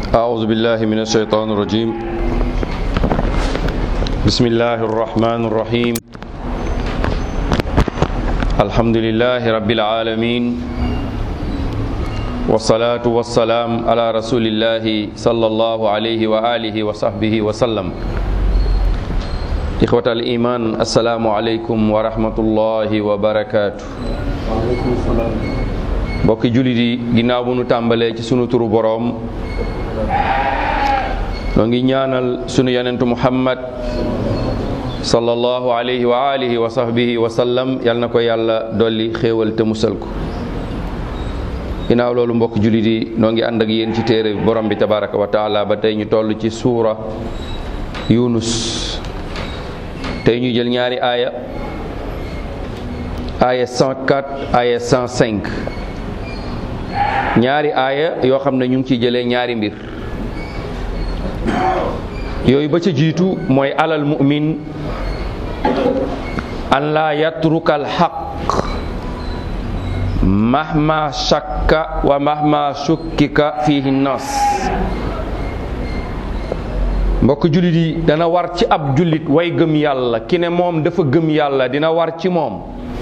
أعوذ بالله من الشيطان الرجيم بسم الله الرحمن الرحيم الحمد لله رب العالمين والصلاة والسلام على رسول الله صلى الله عليه وآله وصحبه وسلم إخوة الإيمان السلام عليكم ورحمة الله وبركاته waaleykum salaam. mbokki jullit yi ginnaaw bu nu tàmbalee ci sunu turu boroom noo ngi ñaanal sunu yonentu muhammad sallallahu alayhi wa alihi wa sahbihi wa sallam yal na ko yàlla dolli xéewal te musal ko ginnaaw loolu mbokki jullit yi noo ngi ànd ak yéen ci téere borom bi tabaraka wa taala ba tey ñu toll ci suura yunus tey ñu jël ñaari aaya aaya 104 aaya 105 ñaari aaya yoo xam ne ñu ngi ciy jëlee ñaari mbir yooyu ba ca jiitu mooy alal mu'min an laa yatruka al xaq mahma shakka wa mahma shukkika fihi nas mbokk jullit yi dana war ci ab jullit way gëm yàlla ki ne moom dafa gëm yàlla dina war ci moom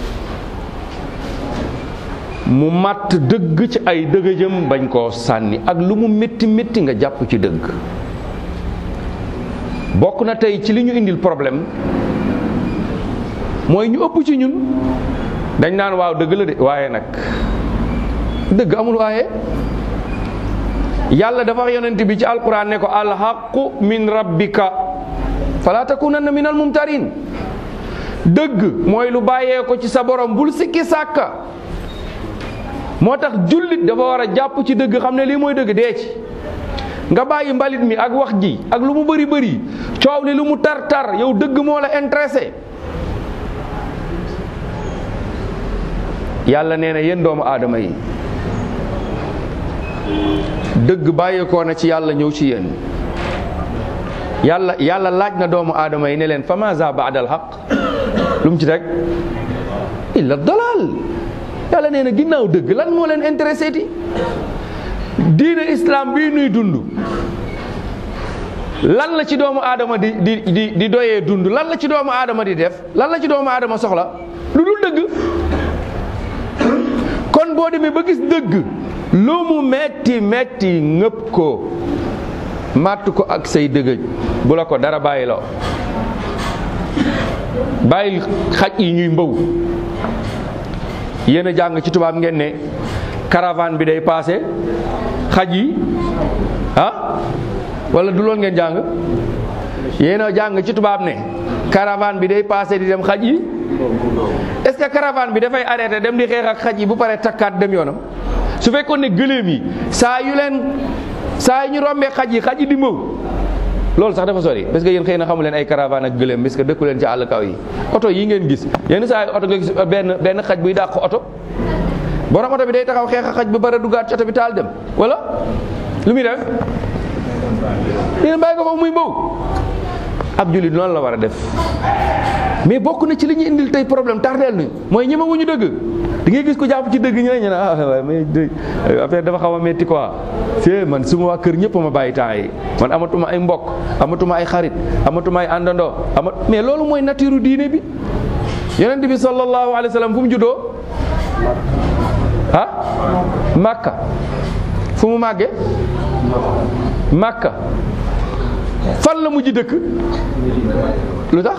mu màtt dëgg ci ay dëgëjëm bañ koo sànni ak lu mu métti métti nga jàpp ci dëgg bokk na tey ci li ñu indil problème mooy ñu ëpp ci ñun dañ naan waaw dëgg la de waaye nag dëgg amul waaye yàlla dafa wax yonent bi ci alquran ne ko alxaqu min rabbika fala takunanna min almumtarin dëgg mooy lu bàyyee ko ci sa borom bul sikki sàkka moo tax jullit dafa war a jàpp ci dëgg xam ne lii mooy dëgg dee ci nga bàyyi mbalit mi ak wax ji ak lu mu bëri bëri coow li lu mu tar tar yow dëgg moo la intéressé yàlla nee na yéen doomu aadama yi dëgg bàyyeekoo na ci yàlla ñëw ci yéen yàlla yàlla laaj na doomu aadama yi ne leen fa maza baadal xaq lu mu ci teg illa dalal yàlla nee na ginnaaw dëgg lan moo leen intéressé ti diine islam bii nuy dund lan la ci doomu aadama di di di di doyee dund lan la ci doomu aadama di def lan la ci doomu aadama soxla lu dul dëgg kon boo demee ba gis dëgg lu mu metti metti ngëpp ko màtt ko ak say dëgëj bu la ko dara bàyyiloo bàyyil xaj yi ñuy mbaw yéen a jàng ci tubaab ngeen ne caravane bi day paase xaj yi ah wala du lool ngeen jàng yéen a jàng ci tubaab ne caravane bi day paase di dem xaj yi est-ce que caravane bi dafay arrêté dem di xeex ak xaj yi bu paree takkaat dem yoonam su fekkoon ne gëléem yi saa yu leen saa yu ñu rombee xaj yi xaj yi di mbaw loolu sax dafa sori parce que yéen xëy na xamu leen ay caravane ak gëléem parce que dëkku leen ci àll kaw yi oto yi ngeen gis yenn saa yi oto nga gis benn benn xaj buy dàq oto borom oto bi day taxaw xeex a xaj bi bara duggaat ci oto bi taal dem wala lu muy def yéen bàyyi ko foofu muy mbaw ab jullit noonu la war a def mais bokk na ci li ñu indil tey problème tardeel ni mooy ñeme wu ñu dëgg di ngay gis ko jàpp ci dëgg ñu ne ñu ne ah waaye mais affaire dafa xaw a metti quoi c'est man su ma waa kër ñëpp ma bàyyi temps yi man amatuma ay mbokk amatuma ay xarit amatuma ay àndandoo amat mais loolu mooy nature diine bi yonent bi sallallahu alayhi wa sallam fu mu juddoo ah Makka fu mu màggee Makka fan la mujj dëkk lu tax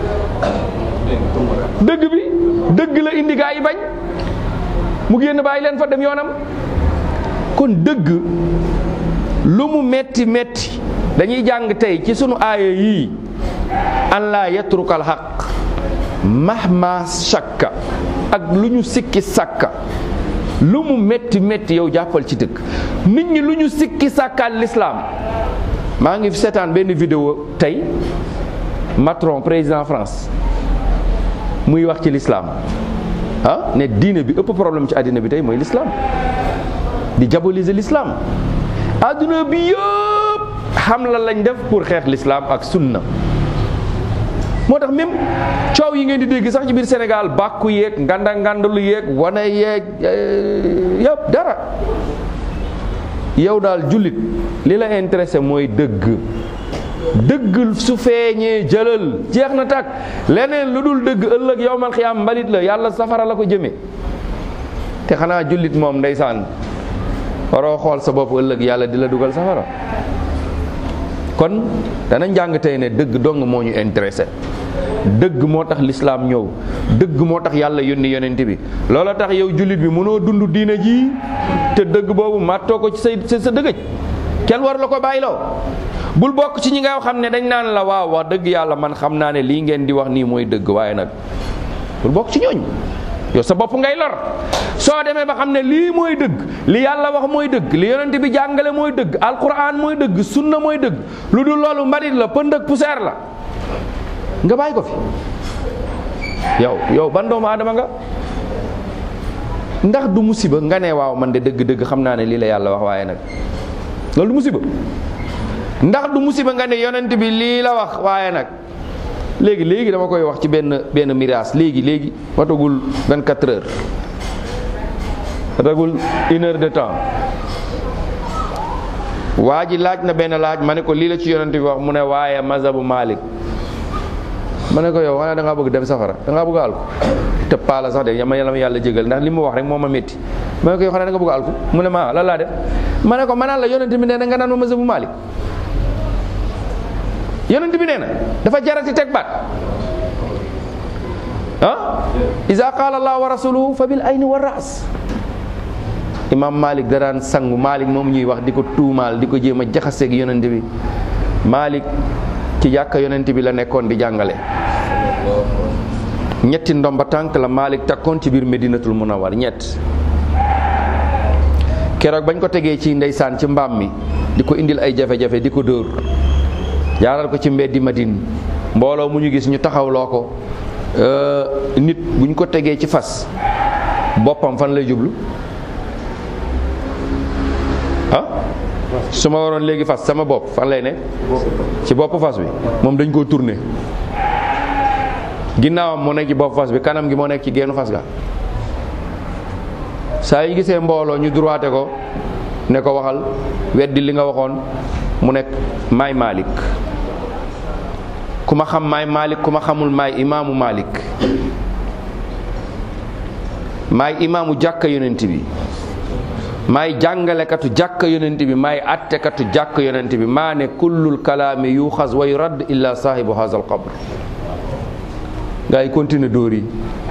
dëgg bi dëgg la indi gaa yi bañ mu génn bàyyi leen fa dem yoonam kon dëgg lu mu metti metti dañuy jàng tey ci sunu aaya yii an laa yatrukal xaq mahma shakka ak lu ñu sikki sàkka lu mu metti metti yow jàppal ci dëgg nit ñi lu ñu sikki sàkkaal lislaam maa ngi seetaan benn vidéo tey Macron président France muy wax ci l'islam ah ne diine bi ëpp problème ci àddina bi tey mooy l'islam di diaboliser l'islam àdduna bi yëpp xam la lañ def pour xeex l'islam ak sunna moo tax même coow yi ngeen di dégg sax ci biir Sénégal bàkku yeeg nganda ngandalu yeeg wane yeeg yëpp dara yow daal jullit li la intéressé mooy dëgg dëgg su feeñee jëlal jeex na tàkk leneen lu dul dëgg ëllëg yowmal xiyaam mbalit la yàlla safara la ko jëme te xanaa jullit moom ndeysaan waroo xool sa bopp ëllëg yàlla di la dugal safara kon dana njàng tey ne dëgg dong moo ñu intéressé dëgg moo tax lislaam ñëw dëgg moo tax yàlla yónni yonent bi loola tax yow jullit bi mënoo dund diina ji te dëgg boobu màttoo ko ci say sa dëgëj kenn war la ko bàyyiloo bul bokk ci ñi nga xam ne dañ naan la waaw wax dëgg yàlla man xam naa ne lii ngeen di wax nii mooy dëgg waaye nag bul bokk ci ñooñ yow sa bopp ngay lor soo demee ba xam ne lii mooy dëgg li yàlla wax mooy dëgg li yonent bi jàngale mooy dëgg alquran mooy dëgg sunna mooy dëgg lu dul loolu mbalit la pënd ak poussière la nga bàyyi ko fi yow yow ban doomu aadama nga ndax du musiba nga ne waaw man de dëgg-dëgg xam naa ne lii la yàlla wax waaye nag loolu du musiba ndax du musiba nga ne yonent bi lii la wax waaye nag léegi léegi dama koy wax ci benn benn miraas léegi léegi watagul 24 heures watagul une heure de temps waa ji laaj na benn laaj ma ne ko lii la ci yonent bi wax mu ne waaye mazhabu Malik ma ne ko yow xanaa da ngaa bëgg dem safara da ngaa bëgg a alku te paala sax de yama yàlla ma yàlla jégal ndax li mu wax rek moo ma métti ma ne ko yow xanaa da nga bëgg a alku mu ne ma lan laa def ma ne ko ma naan la yonent bi nee na nga naan ma mazhabu Malik yonent bi nee na dafa jarati teg baat ah iza qaala allah wa rasuluhu fa bil ayni wa ras imam malik da daan sangu malik moom ñuy wax di ko tuumaal di ko jéem a jaxaseeg yonent bi malik ci jàkka yonent bi la nekkoon di jàngale ñetti ndomba tànk la malik takkoon ci biir medinatul munawwar ñett keroog bañ ko tegee ci ndeysaan ci mbaam mi di ko indil ay jafe-jafe di ko dóor jaaral ko ci mbeddi Madine mbooloo mu ñu gis ñu taxawloo ko nit bu ñu ko tegee ci fas boppam fan lay jublu ah su ma waroon léegi fas sama bopp fan lay ne ci bopp fas bi moom dañ koo tourné ginnaawam moo nekk ci bopp fas bi kanam gi moo nekk ci geenu fas ga saa yi gisee mbooloo ñu droité ko ne ko waxal weddi li nga waxoon mu nekk maay Malik ku ma xam maay Malik ku ma xamul maay imaamu Malik maay imaamu jàkka yonent bi maay jàngalekatu jàkka yonent bi maay attekatu jàkka yonent bi maa ne kullul kalaami yuxas wa yurad illa saahibu haza alqabr gaa yi continue dóor yi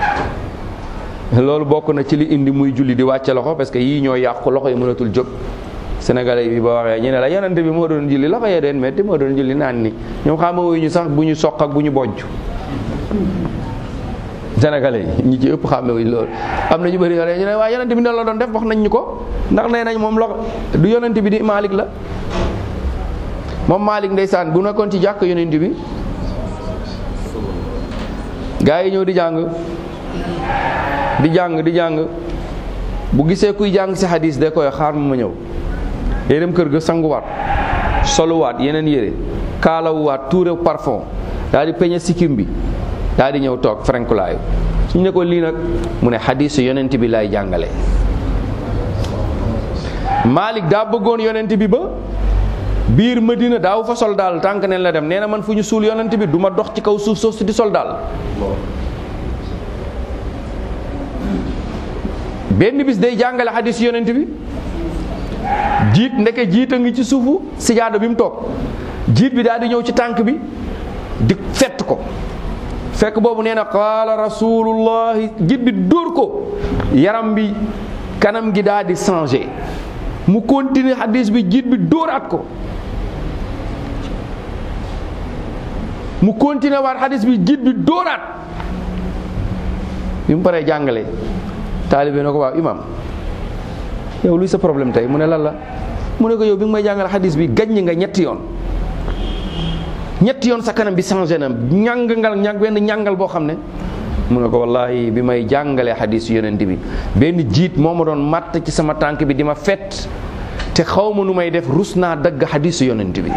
loolu bokk na ci li indi muy julli di wàcce loxo parce que yii ñoo yàqu loxo yi mënatul jóg sénégalais bi ba waxee ñu ne la yonent bi moo doon julli loxo yee doon metti moo doon julli naan ni ñoom xamewuñu ñu sax bu ñu soq ak bu ñu bojj sénégalais yi ñi ci ëpp xamewuñu loolu am na ñu bëri yore ñu ne waa yonent bi ne la doon def wax nañ ñu ko ndax nee nañ moom loxo du yonent bi di Malik la moom Malik ndeysaan bu nekkoon ci jàkk yonent bi gaa yi ñëw di jàng di jàng di jàng bu gisee kuy jàng si hadis de koy xaar ma ma ñëw day dem kër ga sanguwaat soluwaat yeneen yére kaalawuwaat tuure parfum daal di peñe sikkim bi daal di ñëw toog frankulaayu suñu ne ko lii nag mu ne xadiisu yonent bi lay jàngale Malik daa bëggoon yonent bi ba biir Madina daaw fa sol daal tànk neen la dem nee na man fu ñu suul yonent bi du ma dox ci kaw suuf soosu di sol daal benn bis day jàngale xadiis yonent bi jiit ndeke jiit a ngi ci suufu sijaada bi mu toog jiit bi daal di ñëw ci tànk bi di fett ko fekk boobu nee na qaala rasulullahi jiit bi dóor ko yaram bi kanam gi daal di changé mu continuer hadis bi jiit bi dóoraat ko mu continuer waat hadis bi jiit bi dóoraat bi mu paree jàngale taalibe na ko waaw imam yow luy sa problème tey mu ne lan la mu ne ko yow bi nga may jàngal xadis bi gaññ nga ñetti yoon ñetti yoon sa kanam bi changé na ñàngal ñàng benn ñàngal boo xam ne mu ne ko wallahi bi may jàngalee xadis yonent bi benn jiit moo ma doon matt ci sama tànk bi di ma fett te xaw ma nu may def rus naa dagg xadis yonent bi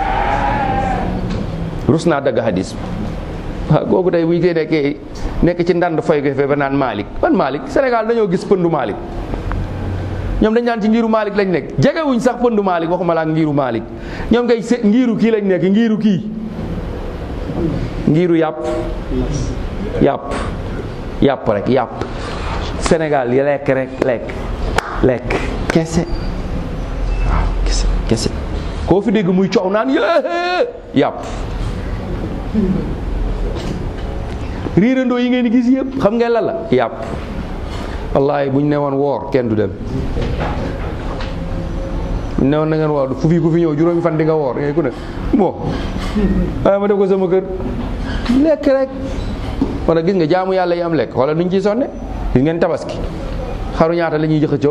rus naa dagg xadis bi waaw kooku tey bu ñu koy nekkee nekk ci ndand foy ko fee ba naan Malick ban Malick Sénégal dañoo gis pëndu Malick ñoom dañ naan ci ngiru Malik lañ nekk jegewuñ sax pëndu Malik waxuma la ak ngiru Malik ñoom ngay se ngiru kii lañ nekk ngiru kii ngiru yàpp yàpp yàpp rek yàpp Sénégal yi lekk rek lekk lekk kese waaw kese kese koo fi dégg muy coow naan yée yàpp riirandoo yi ngeen di gis yëpp xam ngeen la la yàpp wallahi bu ñu ne woon woor kenn du dem bu ñu ne woon na ngeen woor fu fi ku fi ñëw juróomi fan di nga woor ngay ku ne bon waaye ma def ko sama kër lekk rek wala gis nga jaamu yàlla yi am lekk wala nuñ ciy sonne gis ngeen tabaski xaru ñaata la ñuy xëccoo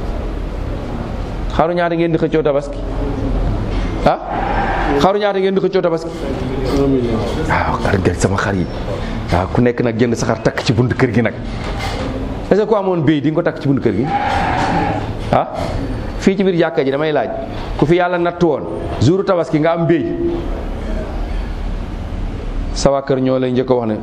xaru ñaata ngeen di xëccoo tabaski ah xaru ñaata ngeen di xëccoo tabaski waaw xar gel sama xar yi waaw ku nekk nag jënd sa xar takk ci bunt kër gi nag est-ce que ku amoon béy di nga ko takk ci bunt kër gi ah fii ci biir jàkka ji damay laaj ku fi yàlla natt woon jouru tabaski nga am béy sa waa kër ñoo lay njëkk a wax ne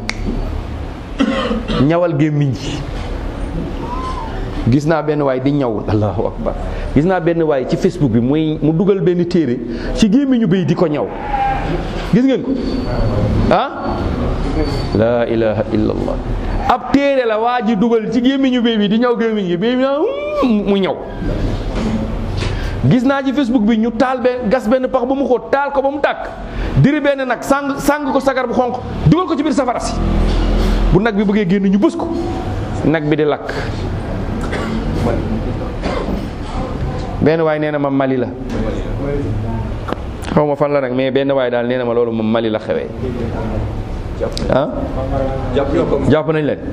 ñawal gémmiñ gi gis naa benn waay di ñaw allahu akbar gis naa benn waay ci facebook bi muy mu dugal benn téere ci gémmiñu béy di ko ñaw gis ngeen ko ah laa ilaha illallah ab téere la waa ji dugal ci gémmiñu béy bi di ñaw gémmiñ gi béy bi naa mu ñaw gis naa ci facebook bi ñu taal benn gas benn pax ba mu xóot taal ko ba mu tàkk diri benn nag sàng sàng ko sagar bu xonq dugal ko ci biir safara si bu nag bi bëggee génn ñu bës ko nag bi di lakk benn waay nee na ma Mali la xaw ma fan la nag mais benn waay daal nee na ma loolu moom Mali la xewee ah jàpp nañ leen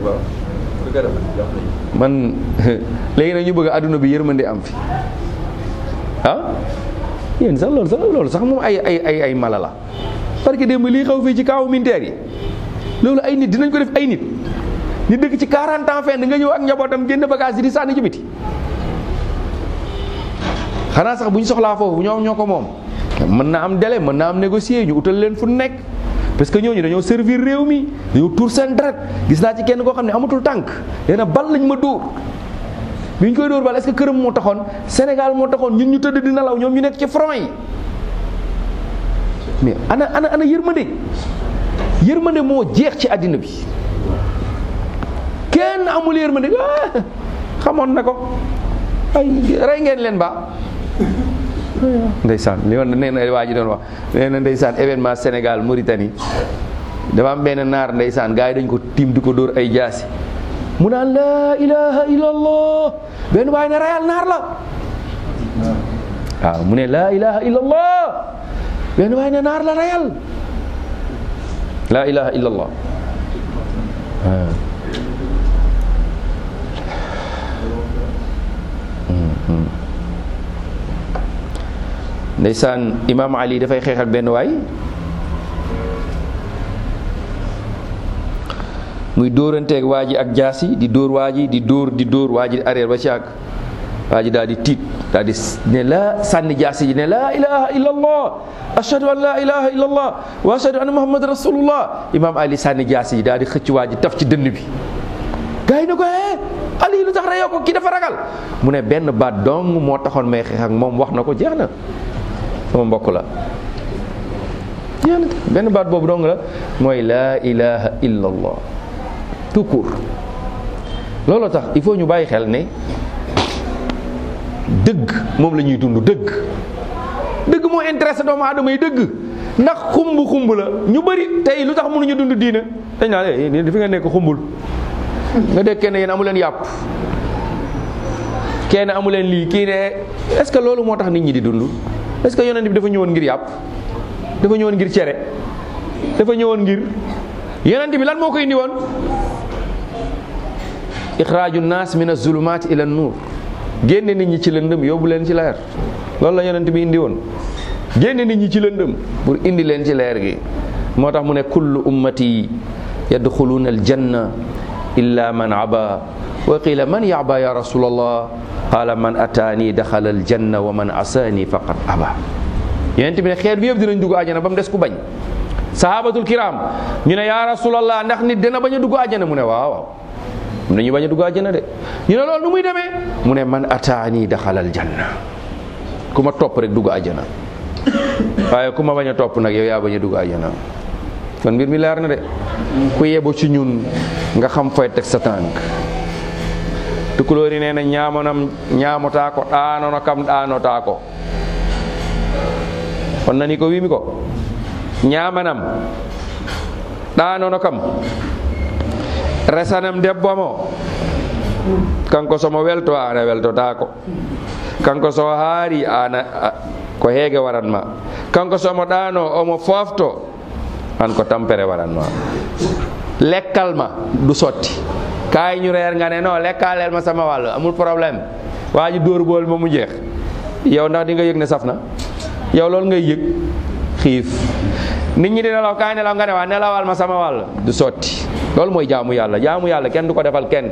man léegi nag ñu bëgg àdduna bi yërmande am fi ah yéen sax loolu sax loolu sax moom ay ay ay ay mala la parce que démb lii xaw fii ci kaawu militaire yi loolu ay nit dinañ ko def ay nit nit dëkk ci 40 ans fenn nga ñëw ak njabootam génn bagage yi di sànni ci biti xanaa sax bu ñu soxlaa foofu ñoom ñoo ko moom mën na am délai mën na am négocier ñu utal leen fu nekk parce que ñooñu dañoo servir réew mi dañoo tuur seen deret gis naa ci kenn koo xam ne amatul tànk nee na bal lañ ma dóor bi ñu koy dóor bal est-ce que këram moo taxoon Sénégal moo taxoon ñun ñu tëdd di nelaw ñoom ñu nekk ci front yi mais ana ana ana yërmande yërmande moo jeex ci àddina bi kenn amul yërmande ah xamoon na ko ay rey ngeen leen ba ndeysaan li woon nee na waa ji doon wax nee na ndeysaan événement Sénégal Mauritanie dafa am benn naar ndeysaan gars yi dañ ko tiim di ko dóor ay jaasi mu naan laa ilaha illallah benn waay ne rayal naar la waaw mu ne laa ilaha illallah benn waay ne naar la rayal laa ilaha illallah waaw ndeysaan imaam ali dafay xeex ak benn waay muy dóoranteeg waa ji ak jaasi di dóor waa ji di dóor di dóor waa ji arrière ba ci àgg waa ji daal di tiit daal di ne la sànni jaasi ji ne laa ilaha illa allah ashhadu an laa ilaha illa allah wa ashhadu anna muhammad rasulullah imaam ali sànni jaasi ji daal di xëcc waa ji taf ci dënn bi gars yi ne ko eh ali lu tax reyoo ko kii dafa ragal mu ne benn baat dong moo taxoon may xeex ak moom wax na ko jeex na sama mbokk la jeex na benn baat boobu dong la mooy laa ilaha illa allah tout court looloo tax il faut ñu bàyyi xel ne dëgg moom la ñuy dund dëgg dëgg moo intéressé doomu aadama yi dëgg ndax xumb xumb la ñu bëri tey lu tax mënuñu dund diina dañ naan eh fi nga nekk xumbul nga dégg kenn yéen amu leen yàpp kenn amu leen lii kii ne est-ce que loolu moo tax nit ñi di dund est-ce que yonent bi dafa ñëwoon ngir yàpp dafa ñëwoon ngir cere dafa ñëwoon ngir yonent bi lan moo ko indi woon ixraaju naas min azulumaat ila nuur génne nit ñi ci lëndëm yóbbu leen ci leer loolu la yonent bi indi woon génne nit ñi ci lëndëm pour indi leen ci leer gi moo tax mu ne kullu ummati yadxuluuna aljanna illa man aba wa qila man yaba ya rasulallah qala man ataani daxala aljanna wa man asaani faqad aba yonent bi ne xeet bi yëpp dinañ dugg àjjana ba mu des ku bañ sahabatul kiram ñu ne ya rasulallah ndax nit dina bañ a dugg àjjana mu ne waaw waaw am na ñu bañ a dugg àjjana de ñu ne loolu nu muy demee mu ne man ataani daxalal janna ku ma topp rek dugg àjjana waaye ku ma bañ a topp nag yow yaa bañ a dugg àjjana kon mbir mi leer na de ku yebo ci ñun nga xam fooy teg sa tànk tukulóori nee na ñaamonam ñaamotaa ko ɗaanono kam ɗaanotaa ko on nani ko wimi ko ñaamanam ɗaanono kam resanam debbo mo kanko somo welto ana weltotako kanko so haari ana ko heege waranma kanko somo ɗaano omo fofto an ko tampere waranma lekkal ma du sotti kaay ñu reer nga ne non lekkaaleel ma sama wàll amul problème waa ji dóor bool ba mu jeex yow ndax di nga yëg ne saf na yow loolu ngay yëg xiif nit ñi di nelaw kaay nelaw nga ne waa nelawal ma sama wàll du sotti loolu mooy jaamu yàlla jaamu yàlla kenn du ko defal kenn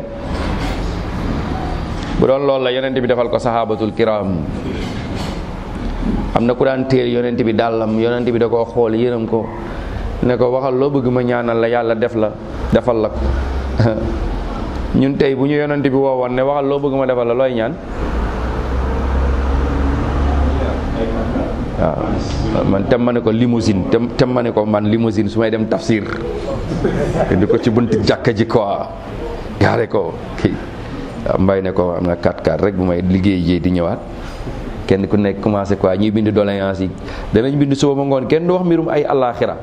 bu doon loolu la yonent bi defal ko sahabatul kiram am na ku daan téel yonent bi dàllam yonent bi da koo xool yërëm ko ne ko waxal loo bëgg ma ñaanal la yàlla def la defal la ko ñun tey bu ñu yonent bi woowoon ne waxal loo bëgg ma defal la looy ñaan waaw man tem ma ne ko limousine tem tem ma ne ko man limousine su may dem tafsir di ko ci bunti jàkka ji quoi gaare ko kii mbay ne ko am na 4x4 rek bu may liggéey jee di ñëwaat kenn ku nekk commencé quoi ñuy bind doléance yi danañ bind suba ba ngoon kenn du wax mbirum ay àllaaxira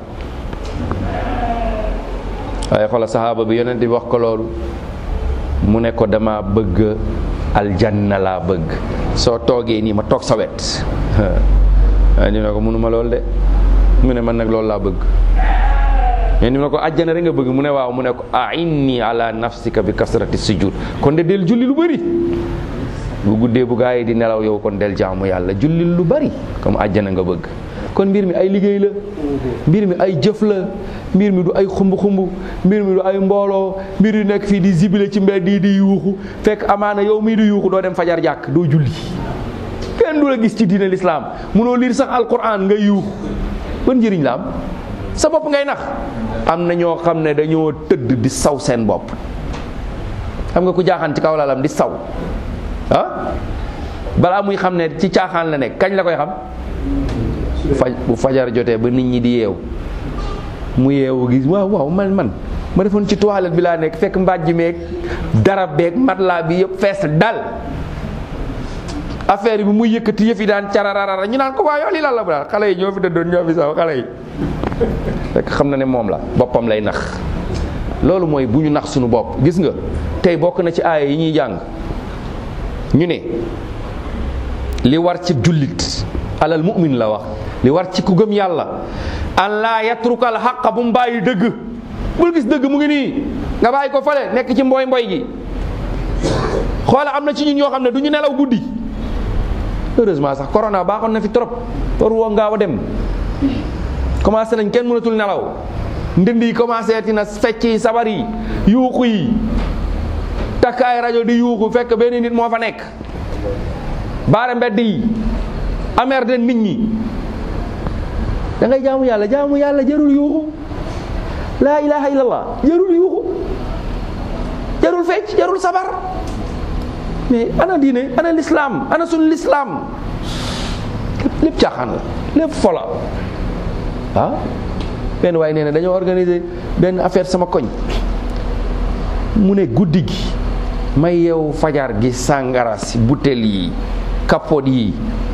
waaye xoola saxaaba bi yonent bi wax ko loolu mu ne ko dama bëgg aljanna laa bëgg soo toogee nii ma toog sa wet waaye ñu ne ko mënuma lool de mu ne man nag loolu laa bëgg mais ni mu ne ko àjjana rek nga bëgg mu ne waaw mu ne ko ainni ala nafsika bi kasrati sujud kon de del julli lu bëri bu guddee bu gaa yi di nelaw yow kon del jaamu yàlla julli lu bëri comme àjjana nga bëgg kon mbir mi ay liggéey la mbir mi ay jëf la mbir mi du ay xumb-xumb mbir mi du ay mbooloo mbir yu nekk fii di zibile ci mbedd yi di yuuxu fekk amaana yow mii di yuuxu doo dem fajar jàkk doo julli kenn du la gis ci diine lislaam munoo liir sax alquran nga yuuxu ban njëriñ la am sa bopp ngay nax am na ñoo xam ne dañoo tëdd di saw seen bopp xam nga ku jaaxaan ci kaw lalam di saw ah balaa muy xam ne ci caaxaan la nekk kañ la koy xam faj bu fajar jotee ba nit ñi di yeew mu yeewu gis waaw waaw man man ma defoon ci toilette bi laa nekk fekk mbàjj meeg darab beeg matelas bi yëpp fees dal affaire bi muy yëkkati yëf yi daan carararara ñu naan ko waa yow lii lan la bu daal xale yi ñoo fi dëddoon ñoo fi saw xale yi fekk xam na ne moom la boppam lay nax loolu mooy bu ñu nax suñu bopp gis nga tey bokk na ci aaya yi ñuy jàng ñu ne li war ci jullit alal mu'min la wax li war ci ku gëm yàlla an laa yatrukal xaqa bu mu bàyyi dëgg bul gis dëgg mu ngi nii nga bàyyi ko fale nekk ci mboy mboy gi xoola am na ci ñun ñoo xam ne du ñu nelaw guddi heureusement sax corona baaxoon na fi trop war woo ngaaw a dem commencé nañ kenn mënatul nelaw ndënd yi commencé tina fecc yi sabar yi yuuxu yi takk ay rajo di yuuxu fekk benn nit moo fa nekk baare mbedd yi amer de nit ñi da ngay jaamu yàlla jaamu yàlla jarul yuuxu laa ilaha illallah jarul yuuxu jarul fecc jarul sabar mais ana diine ana lislaam ana sunu lislaam lépp caaxaan la lépp fola ah benn waaye nee na dañoo organiser benn affaire sama koñ mu ne guddi gi may yeewu fajar gi sàngara si butel yi kapot yi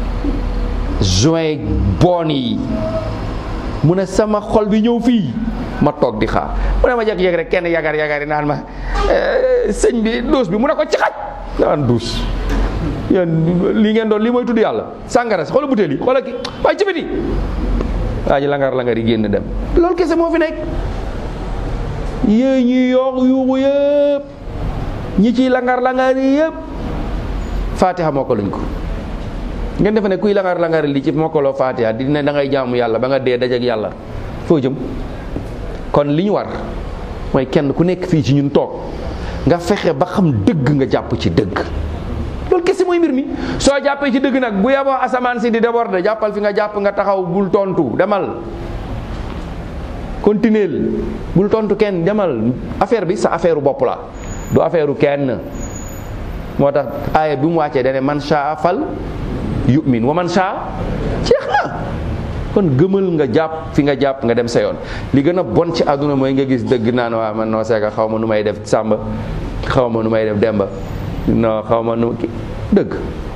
joint bon yi mu ne sama xol bi ñëw fii ma toog di xaar mu ne ma jékki-jékki rek kenn yagar yagar yi naan ma sëñ bi duus bi mu ne ko ci xaj naan duus yéen lii ngeen doon lii mooy tudd yàlla sàngara si xoola butéel yi xoola ki waaye ci biti waa ji langar langar yi génn dem loolu kese moo fi nekk yéey ñuy yoox yuuxu yëpp ñi ciy langar langar yi yëpp fatiha moo ko luñ ko ngeen defe ne kuy langar langar li ci mokkaloo fatiha di ne da ngay jaamu yàlla ba nga dee dajeek yàlla foo jëm kon li ñu war mooy kenn ku nekk fii ci ñun toog nga fexe ba xam dëgg nga jàpp ci dëgg loolu kese mooy mbir mi soo jàppee ci dëgg nag bu yeboo asamaan si di déborder jàppal fi nga jàpp nga taxaw bul tontu demal continuel bul tontu kenn demal affaire bi sa affaire bopp la du affaire kenn moo tax aaya bi mu wàccee dane man shaa fal yu'min wa man shaa jeex na kon gëmal nga jàpp fi nga jàpp nga dem sa yoon li gën a bon ci àdduna mooy nga gis dëgg naan waa man noo seeka xaw ma nu may def sàmba xaw ma nu may def demba non xaw ma nu ki dëgg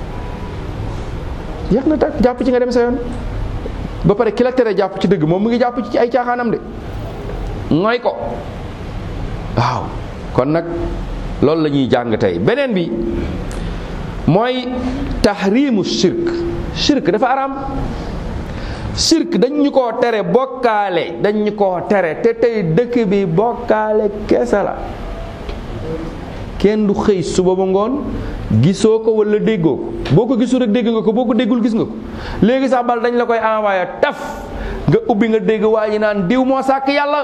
jeex na tak jàpp ci nga dem sa yoon ba pare ki la tere jàpp ci dëgg moom mu ngi jàpp ci ay caaxaanam de mooy ko waaw kon nag loolu la ñuy jàng tey beneen bi mooy tahrimu shirk shirk dafa araam shirk dañ ñu koo tere bokkaale dañ ñu koo tere te tey dëkk bi bokkaale kese la kenn du xëy suba ba ngoon gisoo ko wala déggoo ko boo ko gisul rek dégg nga ko boo ko déggul gis nga ko léegi sax bal dañ la koy envoyé taf nga ubbi nga dégg waa ji naan diw moo sàkk yàlla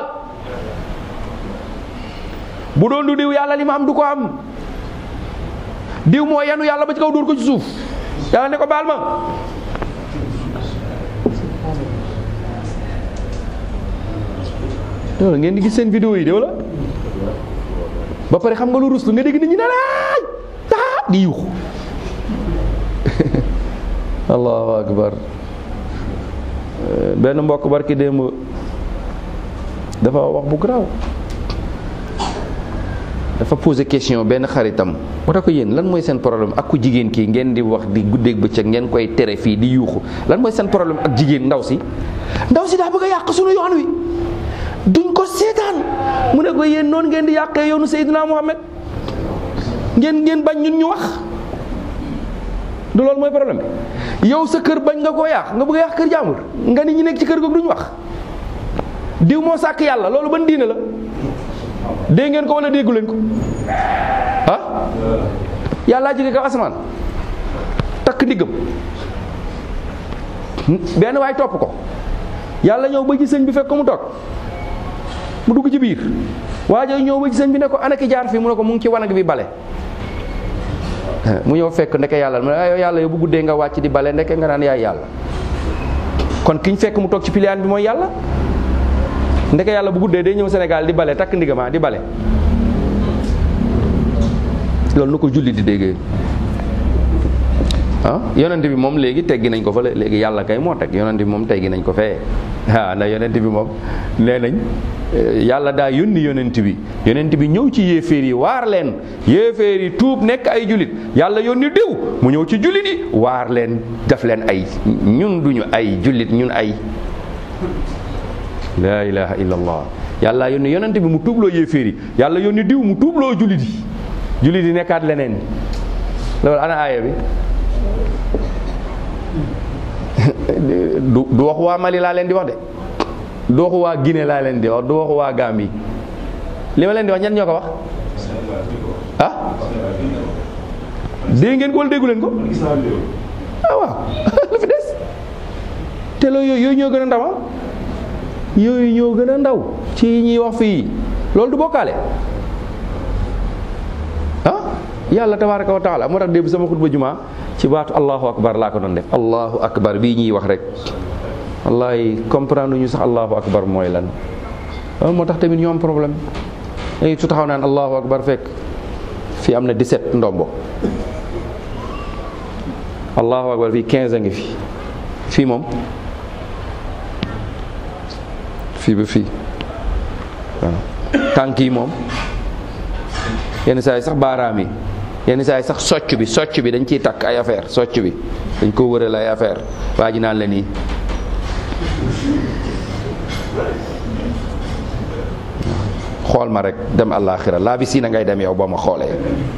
bu doon du diw yàlla li ma am du ko am diw moo yenu yàlla ba ci kaw dóor ko ci suuf yàlla ne ko baal ma loolu ngeen di gis seen vidéo yi de wala ba pare xam nga lu ruslu nga dégg nit ñi ne laaj taa di yuuxu allahu akbar benn mbokk barki démb dafa wax bu garaaw dafa posé question benn xaritam moo tax ko yéen lan mooy seen problème ak ku jigéen kii ngeen di wax di guddeeg bëccëg ngeen koy tere fii di yuuxu lan mooy seen problème ak jigéen ndaw si ndaw si daa bëgg a yàq sunu yoon wi duñ ko seetaan mu ne ko yéen noonu ngeen di yàqee yoonu Seydina Muhammad ngeen ngeen bañ ñun ñu wax du loolu mooy problème bi yow sa kër bañ nga koo yàq nga bëgg a yàq kër jàmbur nga ni ñi nekk ci kër googu duñ wax diw moo sàkk yàlla loolu ban diine la dégg ngeen ko wala déggu leen ko ah yàllaa jóge kaw asamaan takk ndiggam benn waay topp ko yàlla ñëw ba ci sëñ bi fekk ko mu toog mu dugg ci biir waajo ñëw ba ci sëñ bi ne ko ana ki jaar fii mu ne ko mu ngi ci wanag bi bale mu ñëw fekk ndeke yàlla mu ne yow yàlla yow bu guddee nga wàcc di bale ndeke nga naan yaay yàlla kon kiñ fekk mu toog ci piliyaan bi mooy yàlla ndeke yàlla bu guddee day ñëw Sénégal di bale takk ndigama di bale loolu nu ko julli di déggee ah yonent bi moom léegi teggi nañ ko fa léegi yàlla kay moo teg yonent bi moom teggi nañ ko fee ah ndax yonent bi moom nee nañ yàlla daa yónni yonent bi yonent bi ñëw ci yéeféer yi waar leen yéeféer yi tuub nekk ay julit yàlla yónni diw mu ñëw ci julit yi waar leen def leen ay ñun duñu ay julit ñun ay laa ilaha illallah yàlla yónni yonent bi mu tuubloo yéeféer yi yàlla yónni diw mu tuubloo julit yi julit yi nekkaat leneen loolu ana aaya bi du du waxu waa Mali laa leen di wax de du waxu waa Guinée laa leen di wax du waxu waa Gambie li ma leen di wax ñan ñoo ko wax ah dégg ngeen ko wala déggu leen ko ah waaw lu fi des te loolu yooyu ñoo gën a ndaw yooyu ñoo gën a ndaw ci ñuy wax fii loolu du bokkaale ah yàlla tabaaraka wa taala moo tax démb sama xutba jumaa ci baatu allahu akbar laa ko doon def allahu akbar bii ñuy wax rek wallahi comprendre ñu sax allahu akbar mooy lan loolu moo tax tamit ñu am problème léegi su taxaw naan allahu akbar fekk fii am na 17 ndombo allahu akbar fii 15 a ngi fi fii moom fii ba fii waaw tànk yi moom yenn saa yi sax baaraam yi yenn saa yi sax socc bi socc bi dañ ciy takk ay affaire socc bi dañ ko wëral ay affaire waa ji naan la nii xool ma rek dem àllaaxira laa bi si na ngay dem yow boo ma xoolee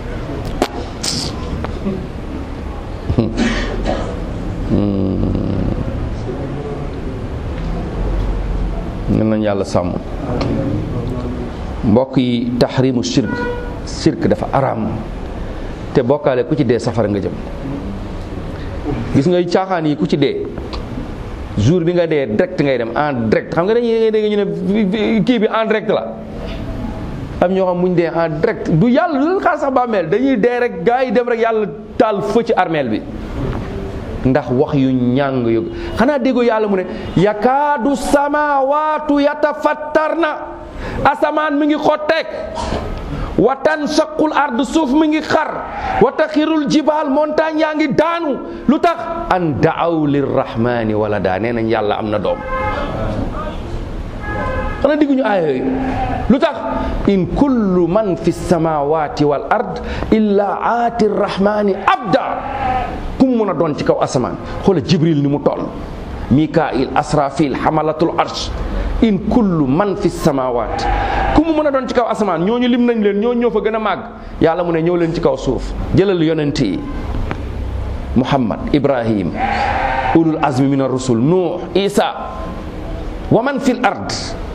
ñun nañ yàlla sàmm mbokk yi taxrimu shirk shirk dafa araam te bokkaale ku ci dee safara nga jëm gis nga caaxaan yi ku ci dee jour bi nga dee direct ngay dem en direct xam nga dañuy dégg ñu ne kii bi en direct la am ñoo xam muñ dee en direct du yàlla du leen xaar sax bàmmeel dañuy dee rek gaa yi dem rek yàlla taal fë ci armeel bi ndax wax yu ñàng yu xanaa déggoo yàlla mu ne yakaadu samawaatu yatafattarna asamaan mi ngi xotteek wa tansaqul ard suuf mi ngi xar wa taxirul jibaal montagne yaa ngi daanu lu tax an daaw lirrahmani wala daa nee nañ yàlla am na doom xanaa digguñu aaya yooyu lu tax in kullu man fi samawati wal ard illa aati rrahmani abda ku mu mën a doon ci kaw asamaan xoola jibril ni mu toll mikail asrafil hamalatul arsh in kullu man fi samawat ku mu mën a doon ci kaw asamaan ñooñu lim nañ leen ñooñu ñoo fa gën a màgg yàlla mu ne ñëw leen ci kaw suuf jëlal yonent yi muhammad ibrahim ulul azmi min ar-rusul nuux isa wa man fil ard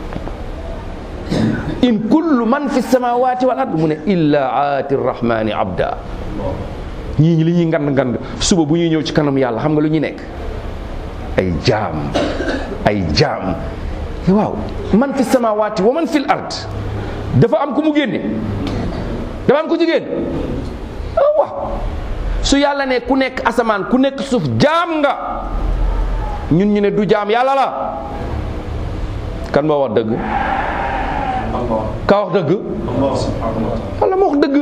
in kullu man fi samawati wal ard mu ne illa aati rrahmani abda ñii ñi li ñuy ngand ngand suba bu ñuy ñëw ci kanam yàlla xam nga lu ñuy nekk ay jaam ay jaam waaw man fi samawati wa man fil ard dafa am ku mu génne dafa am ku jigéen ah waaw su yàlla ne ku nekk asamaan ku nekk suuf jaam nga ñun ñu ne du jaam yàlla la kan moo wax dëgg ka wax dëgg yàlla moo wax dëgg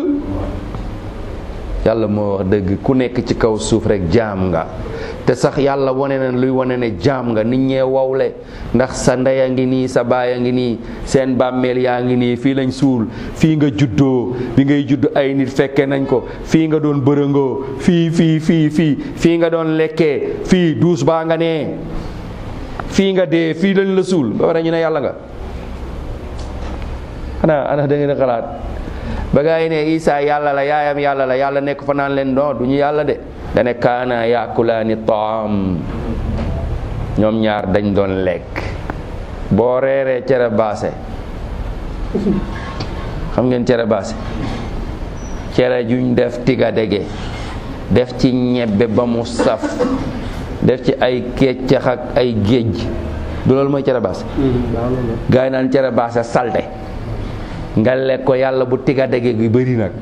yàlla moo wax dëgg ku nekk ci kaw suuf rek jaam nga te sax yàlla wane na luy wane ne jaam nga nit ñee wowle ndax sa ndey a ngi nii sa baay a ngi nii seen bàmmeel yaa ngi nii fii lañ suul fii nga juddoo bi ngay judd ay nit fekke nañ ko fii nga doon bërëngoo fii fii fii fii fii nga doon lekkee fii duus baa nga nee fii nga dee fii lañ la suul ba pare ñu ne yàlla nga ana ana da ngeen a xalaat ba gaa yi ne Isa yàlla la yaayam yàlla la yàlla nekk fa naan leen non du ñu yàlla de dane kaana yaakulaani taam ñoom ñaar dañ doon lekk boo reeree cere baase xam ngeen cere baase cere juñ def tiga dege def ci ñebbe ba mu saf def ci ay keccax ak ay géej du loolu mooy cere baase gaa yi naan cere baase salte nga lekk ko yàlla bu tiga dege gi bëri nag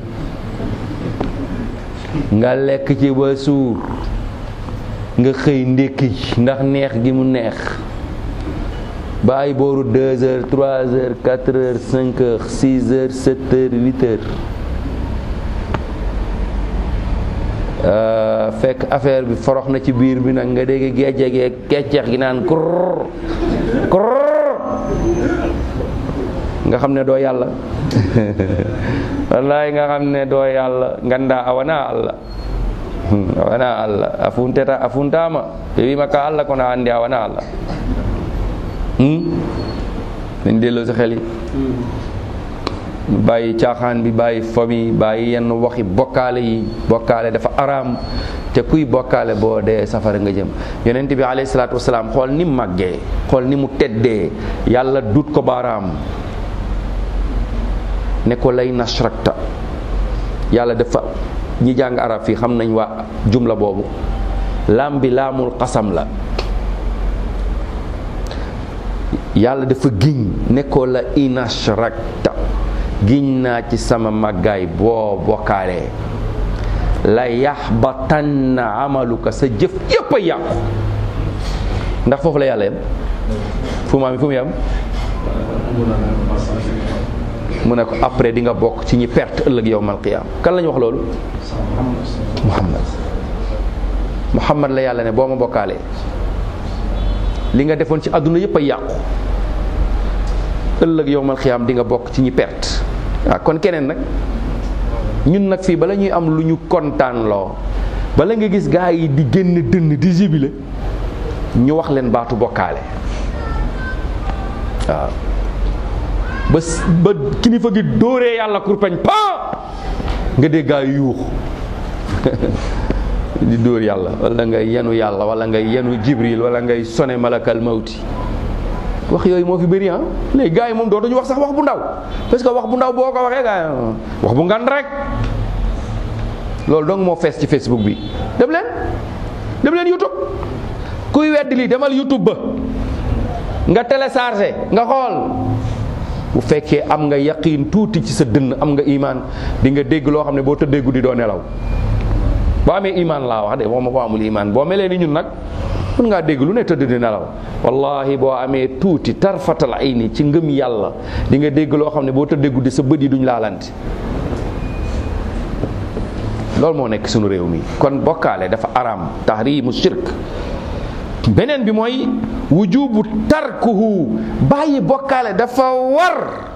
nga lekk ci ba suur nga xëy ndékki ndax neex gi mu neex ba ay booru deux heures trois heures quatre heures cinq heures six heures sept heures huit heures fekk affaire bi forox na ci biir bi nag nga dégg géej gi kecceex gi naan kurr kurr nga xam ne doo yàlla wallahi nga xam ne doo yàlla nganda awana allah awana allah afunteta afuntama ɓe wima ka allah kono andi awana allah min delloo si xel yi bàyyi caaxaan bi bàyyi fomi bàyyi yenn waxi bokkaale yi bokkaale dafa araam te kuy bokkaale boo dee safara nga jëm yonent bi alayhi salaatu wasalaam xool ni mu màggee xool ni mu teddee yàlla dut ko baaraam ne ko lay nashrakta yàlla dafa ñi jàng arab fii xam nañ waa jumla boobu laam bi laamul xasam la yàlla dafa giñ ne ko la inashrakta giñ naa ci sama màggaay boo bokkaalee la yaxbatanna amaluka sa jëf yépp a yàqu ndax foofu la yàlla yam fu maam fu mu yam mu ne ko après di nga bokk ci ñi perte ëllëg yowmal qiyaam kan la ñu wax loolu muhammad muhammad la yàlla ne boo ma bokkaalee li nga defoon ci àdduna yépp a yàqu ëllëg yowmal qiyaam di nga bokk ci ñi perte waaw kon keneen nag ñun nag fii bala ñuy am lu ñu kontaan loo bala nga gis gaa yi di génn dënn di jibile ñu wax leen baatu bokkaale waaw ba ba kilifa gi dóoree yàlla kurpeñ pa nga dégg gaa yi yuux di dóor yàlla wala ngay yenu yàlla wala ngay yenu jibril wala ngay sone malakal mawti wax yooyu moo fi bëri ah léegi gars yi moom dootuñu wax sax wax bu ndaw parce que wax bu ndaw boo ko waxee gars yi wax bu ngan rek loolu donc moo fees ci facebook bi dem leen dem leen youtube kuy weddi lii demal youtube ba nga téléchargé nga xool bu fekkee am nga yaqiin tuuti ci sa dënn am nga imaan di nga dégg loo xam ne boo tëddee guddi doo nelaw boo amee imaan laa wax de waxuma boo amul imaan boo melee ni ñun nag mën ngaa dégg lu ne tëdd di nelaw wallahi boo amee tuuti tarfatal ayni ci ngëm yàlla di nga dégg loo xam ne boo tëddee guddi sa bët yi duñ laalante loolu moo nekk sunu réew mi kon bokkaale dafa araam tahrimu shirk beneen bi mooy wujubu tarkuhu bàyyi bokkaale dafa war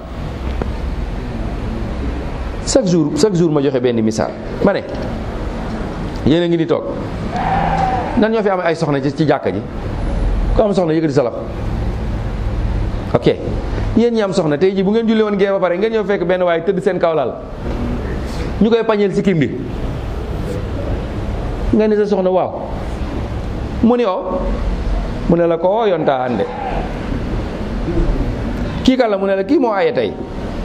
chaque jour chaque jour ma joxe benn misaal ma ne yéen a ngi ni toog nan ñoo fi am ay soxna ci ci jàkka ji ku am soxna yëkkati sa loxo ok yéen ñi am soxna tey ji bu ngeen julli woon gee ba pare ngeen ñëw fekk benn waaye tëdd seen kawlal ñu koy pañeel si kim bi nga ne sa soxna waaw mu ni o mu ne la ko o yonta hande kii kan la mu ne la kii moo aye tey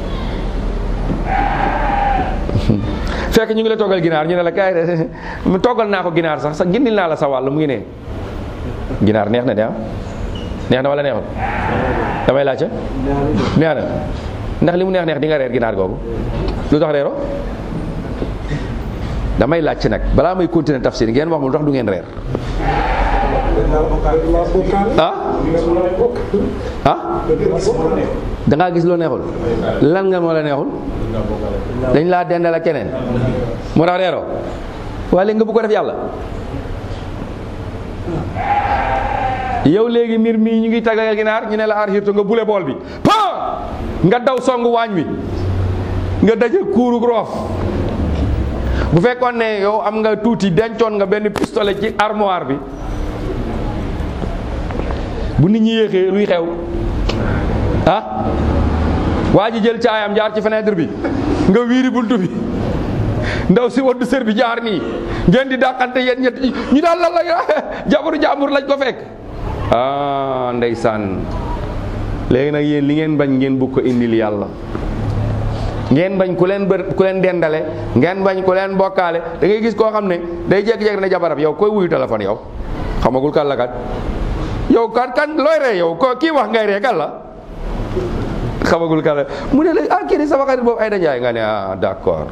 fekk ñu ngi la toggal ginaar ñu ne la kaay de mu toggal naa ko ginaar sax sax gindil naa la sa wàll mu ngi ne ginaar neex na de ah neex na wala neexul damay laajte neex na ndax li mu neex neex di nga reer ginaar googu lu tax reero damay laajte nag balaa may continuer tafsir ngeen wax ma lu tax du ngeen reer ah ah da ngaa gis loo neexul lan nga moo la neexul dañ laa dendal ak keneen moo tax reeroo waaye léegi nga bu ko def yàlla yow léegi mbir mii ñu ngi taggal ginaar ñu ne la aar xirtu nga bule bool bi pa nga daw songu waañ wi nga daje kuurug roof bu fekkoon ne yow am nga tuuti dencoon nga benn pistolet ci armoire bi bu nit ñi yéexee luy xew ah waa ji jël caayam jaar ci fenêtre bi nga wiiri buntu bi ndaw si waddu sër bi jaar nii ngeen di dàqante yéen ñett ñi ñu daal lan la jabaru jàmbur lañ ko fekk ah ndeysaan léegi nag yéen li ngeen bañ ngeen bugg ko indil yàlla ngeen bañ ku leen bër ku leen dendale ngeen bañ ku leen bokkaale da ngay gis koo xam ne day jékki-jékki ne jabarab yow koy wuyu téléphone yow xamagul kan la kat yow kan kan looy ree yow ko kii wax ngay ree kan la xamagul kan la mu ne la ah kii di sama xarit boobu ay dajaay nga ne ah d'accord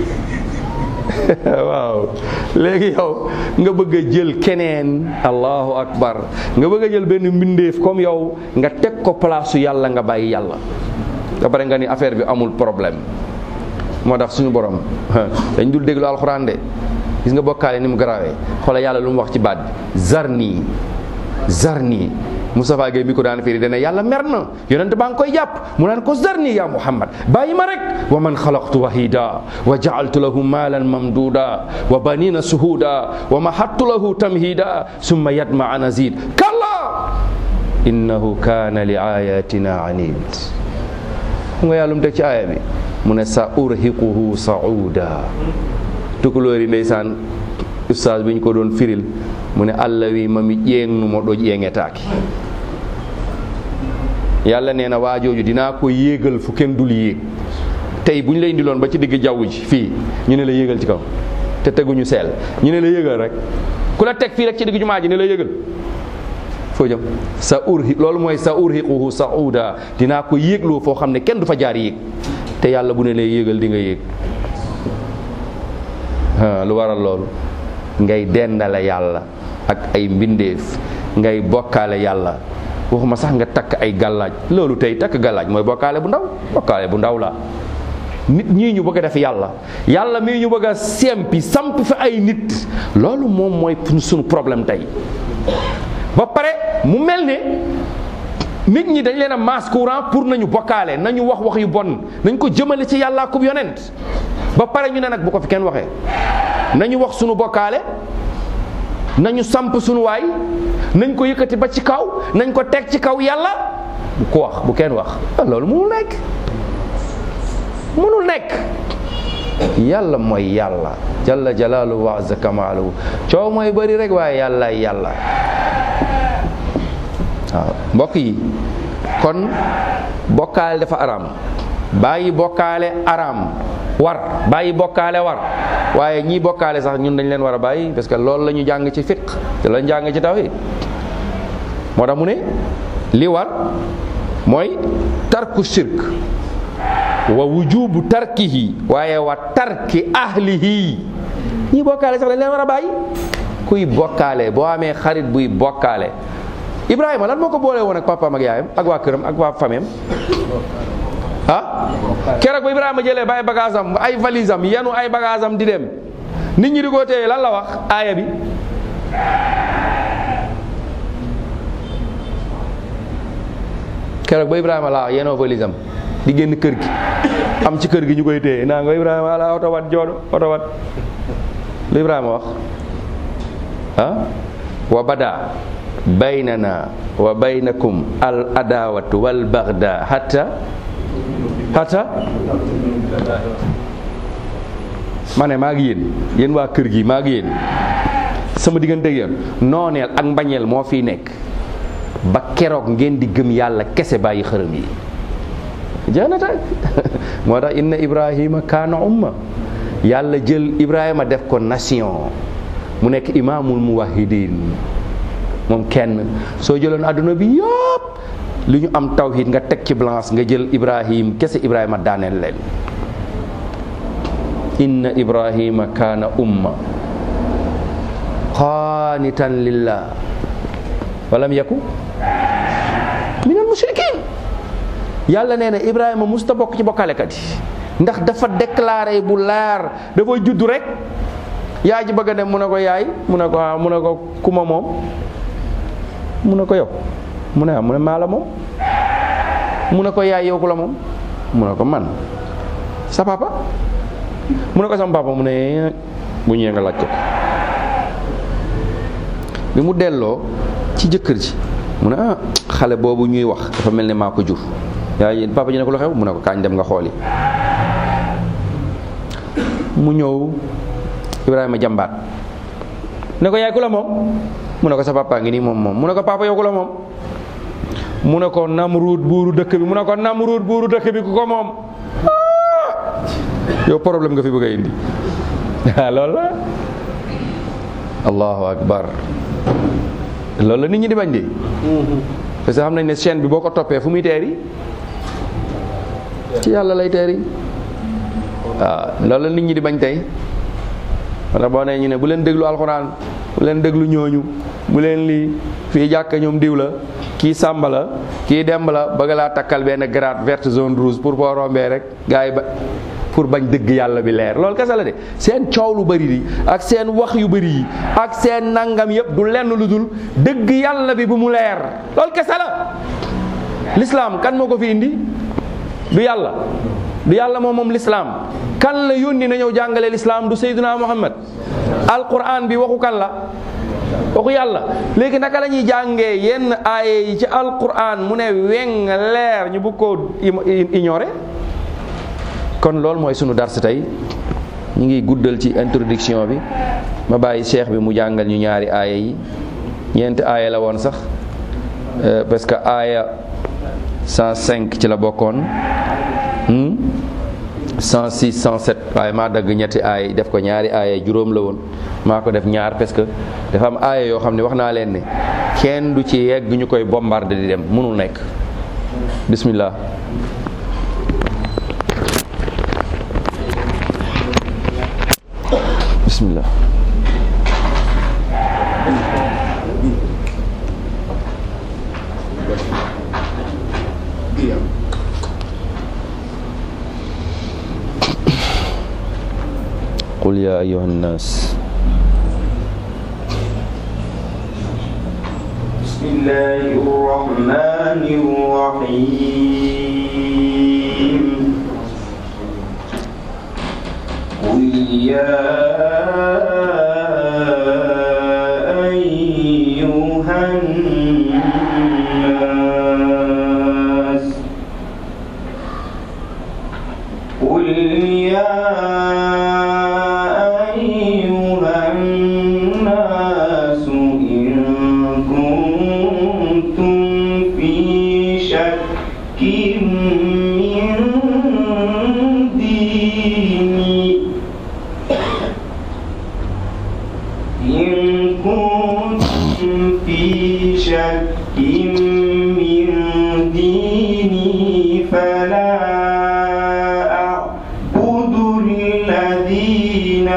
waaw léegi yow nga bëgg a jël keneen allahu akbar nga bëgg a jël benn mbindeef comme yow nga teg ko place su yàlla nga bàyyi yàlla ba pare nga ni affaire bi amul problème moo tax suñu borom dañ dul déglu alxuraan de gis nga bokkaale ni mu garaawee xoola yàlla lu mu wax ci baat bi zarni zarni Moustapha Gueye mi ko daan firi dana yàlla mer na yonent baa ngi koy jàpp mu naan ko zarni ya Muhammad bàyyi ma rek wa man xalaqtu wahida wa jaaltu lahu maalan mamduda wa banina suhuda wa mahattu lahu tamhida summa yatma an azid kalla innahu kana li ayatina anid xam nga yàlla mu teg ci aaya bi mu ne sa urhiquhu sauda tukulóor yi ndeysaan ustaas bi ñu ko doon firil mu ne allah wi mami ƴeengnumo ɗo ƴeeŋetaaki yàlla nee na waajooju dinaa ko yéegal fu kenn dul yéeg tey bu ñu la indiloon ba ci digg jaww ji fii ñu ne la yéegal ci kaw te teguñu seel ñu ne la yéegal rek ku la teg fii rek ci digg jumaa ji ne la yéegal foo jëm sa urhi loolu mooy sa urhiquhu sauda dinaa ko yéegloo foo xam ne kenn du fa jaar yéeg te yàlla bu ne lay yéegal di nga yéeg lu waral loolu ngay dendale yàlla ak ay mbindeef ngay bokkaale yàlla waxuma sax nga takk ay gàllaaj loolu tey takk gàllaaj mooy bokkaale bu ndaw bokkaale bu ndaw la nit ñii ñu bëgg a def yàlla yàlla mii ñu bëgg a sempi samp fi ay nit loolu moom mooy suñu problème tey ba pare mu mel ne nit ñi dañ leen a masse courant pour nañu bokkaale nañu wax wax yu bon nañ ko jëmale ci yàlla kub yonent ba pare ñu ne nag bu ko fi kenn waxee nañu wax sunu bokkaale nañu samp sunu waay nañ ko yëkkati ba ci kaw nañ ko teg ci kaw yàlla bu ko wax bu kenn wax loolu mënul nekk mënul nekk yàlla mooy yàlla jalla jalaaluhu wa azza kamaaluhu coow mooy bëri rek waaye yàlla yàlla waaw mbokk yi kon bokkaale dafa araam bàyyi bokkaale araam war bàyyi bokkaale war waaye ñii bokkaale sax ñun dañ leen war a bàyyi parce que loolu la ñu jàng ci fiq te la ñu jàng ci tawhid moo tax mu ne li war mooy tarku shirk wa wujubu tarkihi waaye wa tarki ahlihi ñii bokkaale sax dañ leen war a bàyyi kuy bokkaale boo amee xarit buy bokkaale Ibrahima lan moo ko boole woon ak papaam ak yaayam ak waa këram ak waa fameem ah keroog ba Ibrahima jëlee ba ay bagage am ay valise am yanu ay bagage am di dem nit ñi di ko téye lan la wax aaya bi keroog ba Ibrahima laa yenoo valise am di génn kër gi am ci kër gi ñu koy téye naa nga Ibrahima ala oto wat joodo oto wat lu Ibrahima wax ah wa bada baynana wa baynakum al adawatu wal bagda hatta hatta ma ne maa ngi yéen yéen waa kër gi maa ngi yéen sama diggante ak yéen nooneel ak mbañeel moo fiy nekk ba keroog ngeen di gëm yàlla kese bàyyi xërëm yi jeex na tag moo tax inna ibrahima kaana umma yàlla jël ibrahima def ko nation mu nekk imaamul muwahidin moom kenn soo jëloon àdduna bi yëpp li ñu am tawhid nga teg ci balance nga jël ibrahim kese ibrahima daaneel leen inna ibrahima kaana umma qaanitan lillah walam yaku min al mushrikin yàlla nee na ibrahima musta bokk ci bokkalekat yi ndax dafa déclaré bu leer dafa judd rek yaay ji bëgg a dem mu ne ko yaay mu ne ko ah mu ne ko kuma moom mu ne ko yow mu ne ah mu ne maa la moom mu ne ko yaay yow ku la moom mu ne ko man sa papa mu ne ko sama papa mu ne bu ñëwee nga laaj ko bi mu delloo ci jëkkër ji mu ne ah xale boobu ñuy wax dafa mel ne maa ko jur yaay papa ji ne ko lu xew mu ne ko kaañ dem nga xooli mu ñëw Ibrahima jàmbaat ne ko yaay ku la moom mu ne ko sa papa ngi nii moom moom mu ne ko papa yow ku la moom mu ne ko Namruud buuru dëkk bi mu ne ko Namruud buuru dëkk bi ku ko moom yow problème nga fi bëgg a indi loolu la allahu akbar loolu la nit ñi di bañ de parce que xam nañ ne chaîne bi boo ko toppee fu muy teeri ci yàlla lay teeri waaw loolu la nit ñi di bañ tey wala boo nee ñu ne bu leen déglu alxuraan bu leen déglu ñooñu bu leen lii fii jàkk ñoom diw la kii sàmba la kii demb la bëgg laa takkal benn grade verte zone rouge pour boo rombee rek gars yi ba pour bañ dëgg yàlla bi leer loolu kese la de seen coow lu bëri yi ak seen wax yu bëri yi ak seen nangam yëpp du lenn lu dul dëgg yàlla bi bu mu leer loolu kese la l'islam kan moo ko fi indi du yàlla du yàlla moom moom l'islam kan la yónni na ñëw jàngale l'islam du sayyiduna muhammad alquran bi waxu kan la waxu yàlla léegi naka la ñuy jàngee yenn aaye yi ci alquran mu ne weng leer ñu bëgg koo ignorer kon loolu mooy sunu dars tey ñu ngi guddal ci introduction bi ma bàyyi cheikh bi mu jàngal ñu ñaari aaya yi ñeenti aaya la woon sax parce que aaya 105 ci la bokkoon 106 107 waaye maa dagg ñetti aaya def ko ñaari aaya juróom la woon maa ko def ñaar parce que dafa am aaya yoo xam ne wax naa leen ne kenn du ci yegg ñu koy bombardé di dem mënul nekk bismillah bismillah قل يا أيها الناس بسم الله الرحمن الرحيم قل يا أيها الناس قل يا أيها الناس إن كنتم في شك من ديني إن كنتم في شك من ديني فلا أعبد الذين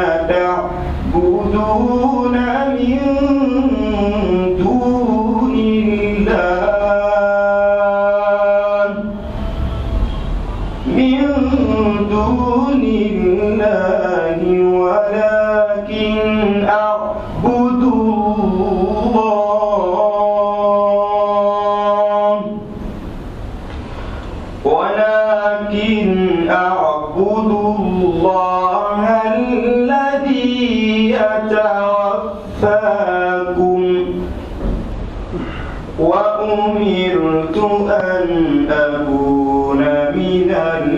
تعبدون من دون الله ولكن أعبد الله الذي يتوفاكم وأمرت أن أكون من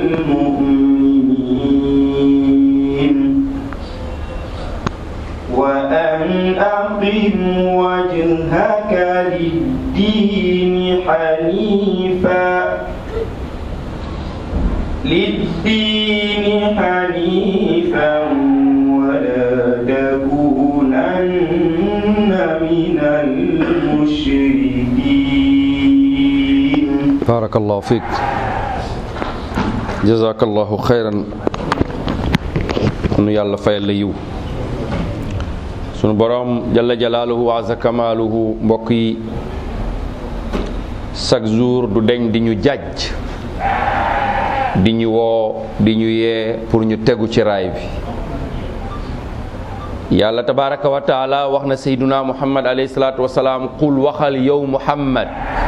المؤمنين وأن أقم وجهك للدين حنيفا للدين حنيفا ولا تكونن من المشركين barakallahu fiik jazakallahu xayran nu yàlla fayal la yiw sunu boroom jalla jalaaluhu wa azza kamaaluhu mbokk yi chaque jour du deñ di ñu jàjj di ñu woo di ñu yee pour ñu tegu ci raay bi yàlla tabaraka wa taala wax na sayduna muhammad alayhi salaatu wasalaam qul waxal yow muhammad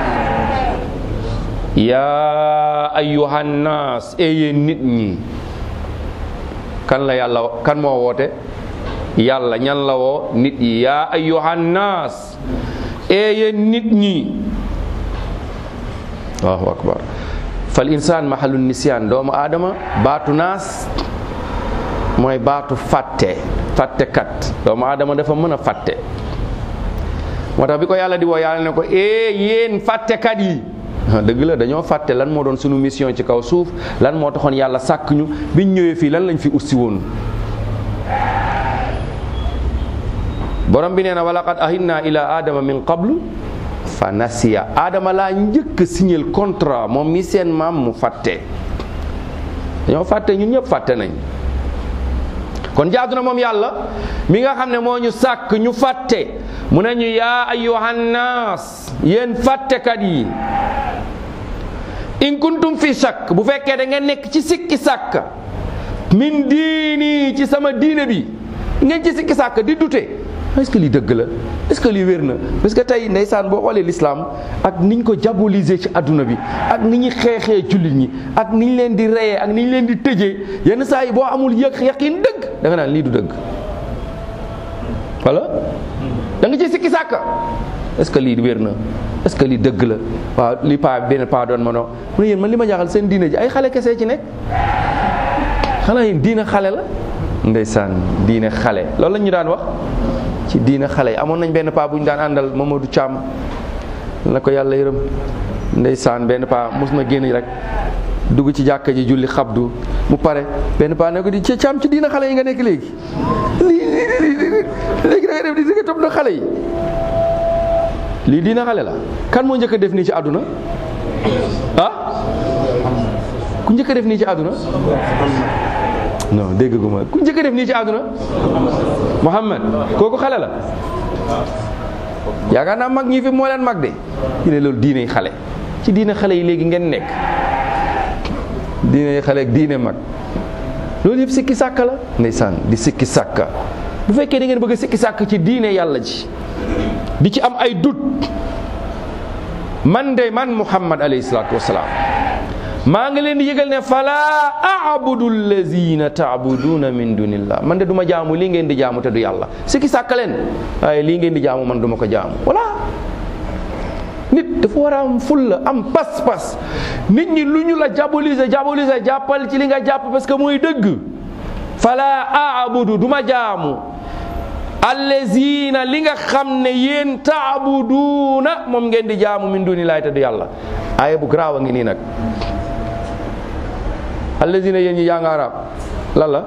yaa ayyuhannaas e yéen nit ñi kan la yàlla kan moo woote yàlla ñan la woo nit yi yaa ayyuhannaas e yéen nit ñi allahu akbar fal insaan mahalu nisyaan doomu aadama baatu naas mooy baatu fàtte fàttekat doomu aadama dafa mën a fàtte moo tax bi ko yàlla di woo yàlla ne ko e yéen fàttekat yi dëgg la dañoo fàtte lan moo doon sunu mission ci kaw suuf lan moo taxoon yàlla sàkk ñu biñ ñëwee fii lan lañ fi ussi woon borom bi nee na walaqad ahidna ila adama min qablu fa nasiya adama laa njëkk a signal contrat moom mi seen maam mu fàtte dañoo fàtte ñun ñëpp fàtte nañ kon jaadu na moom yàlla mi nga xam ne moo ñu sàkk ñu fàtte mu ne ñu yaa ayyuhannaas yéen fàttekat yi in kuntum fi shakk bu fekkee da ngeen nekk ci sikki sàkk min diini ci sama diine bi ngeen ci sikki sàkk di dute est-ce que lii dëgg la est-ce que lii wér na parce que tey ndeysaan boo xoolee l'islam ak niñ ko diaboliser ci adduna bi ak ni ñu xeexee jullit ñi ak ni ñu leen di reyee ak ni ñu leen di tëjee yenn saa yi boo amul yëg yaqin dëgg da nga naan lii du dëgg wala da nga ci sikki sàkk est-ce que lii wér na est-ce que lii dëgg la waaw li paa benn paa doon ma no mu ne yéen man li ma jaaxal seen diine ji ay xale kese ci nekk xanaa yéen diine xale la ndeysaan diine xale loolu la ñu daan wax ci diine xale yi amoon nañ benn paa bu ñu daan àndal Mamadou Thiam na ko yàlla yërëm ndeysaan benn paa mos na génn rek dugg ci jàkka ji julli xabdu mu pare benn paa ne ko di ci Thiam ci diine xale yi nga nekk léegi lii léegi da nga def di si nga topp na xale yi lii diina xale la kan moo njëkk a def nii ci àdduna ah ku njëkk a def nii ci àdduna non dégg gu ma ku njëkk a def nii ci àdduna Muhammad kooku xale la yaakaar naa mag ñi fi moo leen mag de ñu ne loolu diine xale ci diine xale yi léegi ngeen nekk diine xale ak diine mag loolu yëpp sikki sàkka la ndeysaan di sikki sàkka bu fekkee da ngeen bëgg a sikki sàkk ci diine yàlla ji di ci am ay dut man de man muhammad alayhi salaatu wasalaam maa ngi leen di yëgal ne fala abudu allazina taabuduuna min dunillah man de du ma jaamu lii ngeen di jaamu te du yàlla sikki sàkk leen waaye lii ngeen di jaamu man du ma ko jaamu voilà nit dafa war a am fulla am pas-pas nit ñi lu ñu la diaboliser diaboliser jàppal ci li nga jàpp parce que mooy dëgg fala abudu du ma jaamu allazina li nga xam ne yéen taabuduuna moom ngeen di jaamu min duni laay te du yàlla aaya bu garaaw a ngi nii nag allazina yéen ñi jàng arab lan la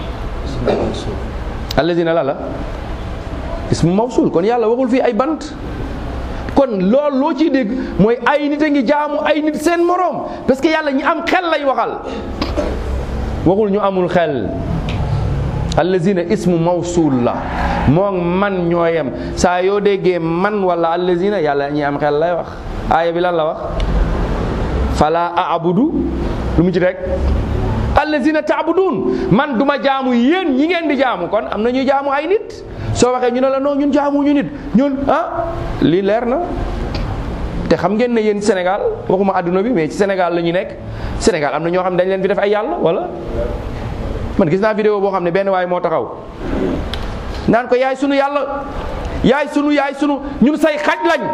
allazina lan la ismu mawsul kon yàlla waxul fii ay bant kon loolu loo ciy dégg mooy ay nit a ngi jaamu ay nit seen moroom parce que yàlla ñi am xel lay waxal waxul ñu amul xel allazina ismu mawsul la moom man ñooyem saa yoo déggee man wala allazina yàlla ñi am xel lay wax aaya bi lan la wax fala aabudu lu mu ci rek allazina taabudun man duma jaamu yéen ñi ngeen di jaamu kon am na ñuy jaamu ay nit soo waxee ñu ne la non ñun jaamu ñu nit ñun ah lii leer na te xam ngeen ne yéen Sénégal waxuma àdduna bi mais ci Sénégal la ñu nekk Sénégal am na ñoo xam ne dañ leen fi def ay yàlla wala man gis naa vidéo boo xam ne benn waay moo taxaw naan ko yaay sunu yàlla yaay sunu yaay sunu ñun say xaj lañ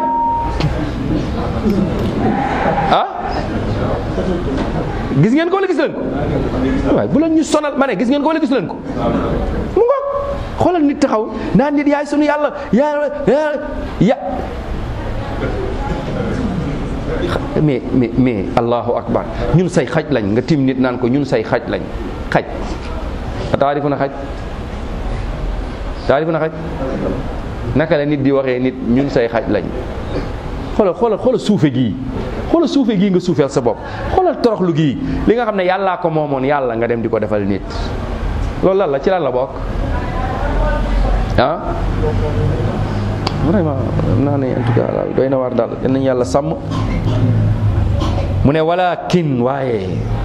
ah gis ngeen ko wala gis leen ko waaye bu leen ñu sonal ma ne gis ngeen ko wala gis leen ko mu ngoog xoolal nit taxaw naan nit yaay sunu yàlla yaa ya mais mais mais allahu akbar ñun say xaj lañ nga tim nit naan ko ñun say xaj lañ xaj a taarifu na xaj taarifu na xaj naka la nit di waxee nit ñun say xaj lañ xoolal xoolal xoolal suufe gii xoolal suufe gii nga suufeel sa bopp xoolal toroxlu gii li nga xam ne yàllaa ko moomoon yàlla nga dem di ko defal nit loolu lan la ci lan la bokk ah vraiment naa ne en tout cas daal doy na waar daal yal nañu yàlla sàmm mu ne walakin waaye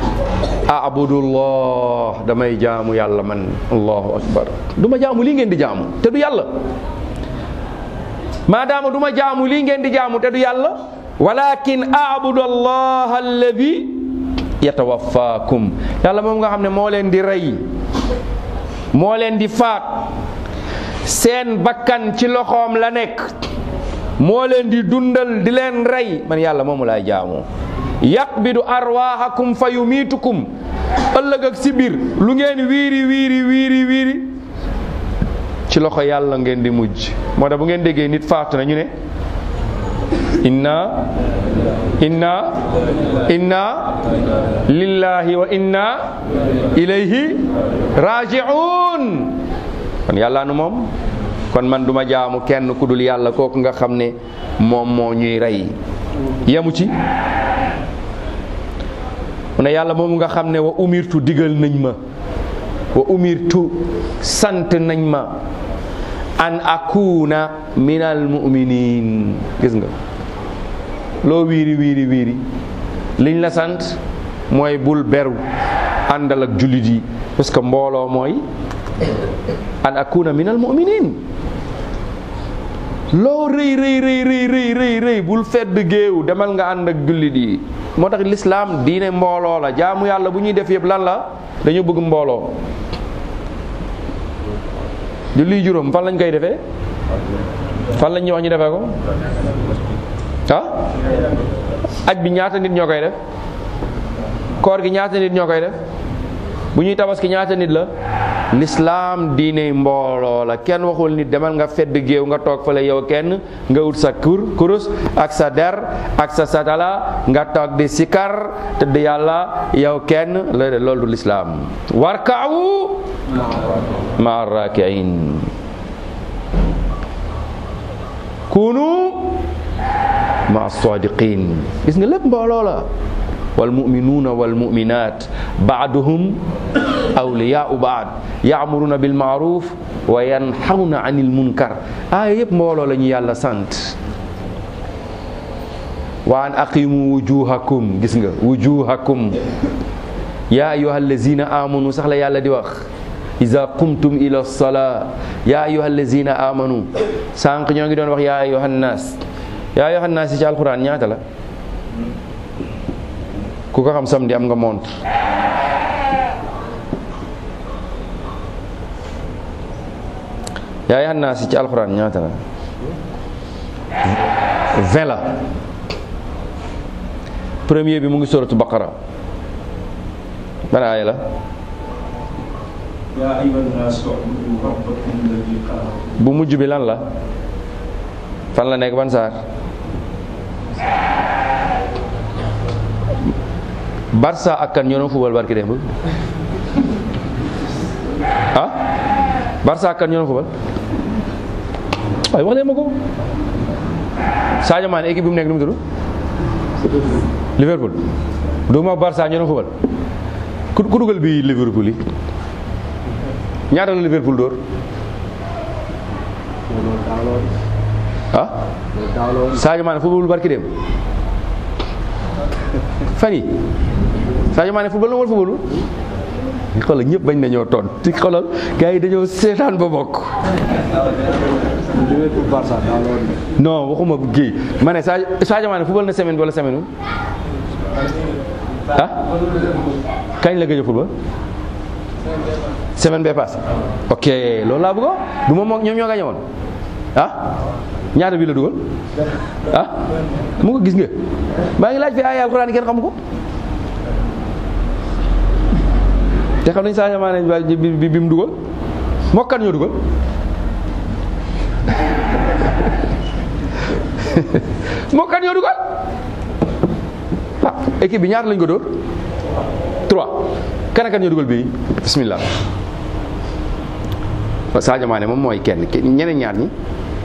abudullah damay jaamu yàlla man allahu akbar du ma jaamu lii ngeen di jaamu te du yàlla maadaama du ma jaamu lii ngeen di jaamu te du yàlla walakin abudallah alladi yatawaffakum yàlla moom nga xam ne moo leen di rey moo leen di faat seen bakkan ci loxoom la nekk moo leen di dundal di leen rey man yàlla moomu laay jaamu yaqbidu arwaahakum fa yumiitukum ëllëg ak si biir lu ngeen wiiri wiiri wiiri wiiri ci loxo yàlla ngeen di mujj moo tax bu ngeen déggee nit faatu na ñu ne inna inna inna lillahi wa inna ilayhi raji'un kon yàlla nu moom kon man duma jaamu kenn ku dul yàlla kooku nga xam ne moom moo ñuy rey yemu ci mu ne yàlla moomu nga xam ne wa umirtu digal nañ ma wa umirtu sant nañ ma an akuna minal mu'minin gis nga loo wiiri wiiri wiiri liñ la sant mooy bul beru àndal ak jullit yi parce que mbooloo mooy an akuna minal mu'minin loo rëy rëy rëy rëy rëy rëy rëy bul fedd géew demal nga ànd ak jullit yi moo tax lislaam diine mbooloo la jaamu yàlla bu ñuy def yëpp lan la dañu bëgg mbooloo julli juróom fan lañ koy defee fan lañ ñu wax ñu defee ko ah aj bi ñaata nit ñoo koy def koor gi ñaata nit ñoo koy def bu ñuy tabaski ñaata nit la lislaam diine mbooloo la kenn waxul nit demal nga fedd géew nga toog fale yow kenn nga wut sa kur kurus ak sa der ak sa satala nga toog di sikar tëdd yàlla yow kenn la loolu du lislaam warkaawu ma rakiin kunu ma sadiqin gis nga lépp mbooloo la والمؤمنون والمؤمنات بعضهم أولياء بعض يأمرون بالمعروف وينحون عن المنكر آية يب مولو لني يالا سانت وأن أقيموا وجوهكم جسنga وجوهكم يا أيها الذين آمنوا سخلا يالا دي wax إذا قمتم إلى الصلاة يا أيها الذين آمنوا sànq ñoo ngi doon wax يا أيها الناس يا أيها الناس ci alquran ñaata la ku ko xam samedi am nga montre yaa yan naa si ci alxuraan ñaata la vingt la premier bi mu ngi suratu baqara ban aaya la يا أيها الناس اعبدوا ربكم الذي خلقكم bu mujj bi lan la fan la nekk ban saar Barça ak kan ñoo doon fubal barki démb ah Barça ak kan ñoo doon fubal waaye wax leen ma ko Sadio Mané équipe bi mu nekk nu mu tudd Liverpool du ma Barça ñoo doon fubal ku ku dugal bi Liverpool yi ñaata la Liverpool dóor ah Sadio Mané football barki dem fan yi Sadio Mané football la wala football xoolal ñëpp bañ nañoo toon ci xoolal gars yi dañoo seetaan ba bokk joué pour Barça dans l'ordre. non waxuma Guèye ma ne Sadio Sadio Mané football na semaine bi wala semaine wu ah kañ la gëj a football semaine bee passé ok loolu laa bëggoon du moom moo ñoom ñoo gañe woon ah ñaata bi la dugal ah mu ko gis nga maa ngi laaj fi ay alxuraan kenn xamu ko te xam nañ Sadio Mané bi bi bi mu dugal mokkan ñoo dugal mokkan ñoo dugal ah équipe bi ñaata lañ ko dóor trois kan ak kan ñoo dugal bii bismillah Sadio Mané moom mooy kenn ke- ñeneen ñaar ñi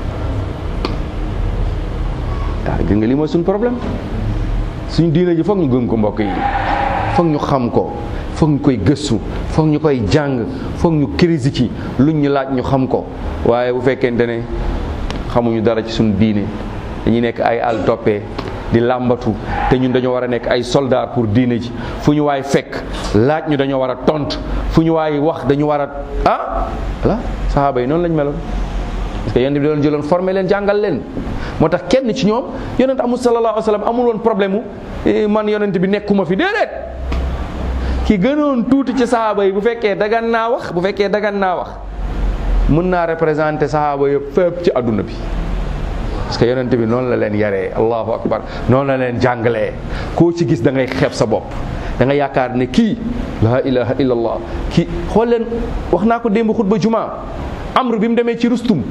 ah gis nga lii mooy suñu problème suñu diina ji foog ñu gëm ko mbokk yi foog ñu xam ko foog ñu koy gëstu foog ñu koy jàng foog ñu crise ci luñ ñu laaj ñu xam ko waaye bu fekkente ne xamuñu dara ci suñu diine dañuy nekk ay al toppee di làmbatu te ñun dañoo war a nekk ay soldat pour diine ji fu ñu waay fekk laaj ñu dañoo war a tontu fu ñu waay wax dañu war a ah voilà saxaaba yi noonu lañ meloon parce que yonent bi doon jëloon formé leen jàngal leen moo tax kenn ci ñoom yonent amul sallallahu alayhi wa sallam amul woon problème mu eh, man yonent bi nekkuma fi déedéet ki gënoon tuuti ci saxaaba yi bu fekkee dagan naa wax bu fekkee dagan naa wax mën naa représenter saxaaba yëpp fépp ci àdduna bi parce que yonent bi noonu la leen yaree allahu akbar noonu la leen jàngalee koo ci gis da ngay xeeb sa bopp da nga yaakaar ne kii la ilaha illallah kii xool leen wax naa ko démb xutba juma amr bi mu demee ci rustum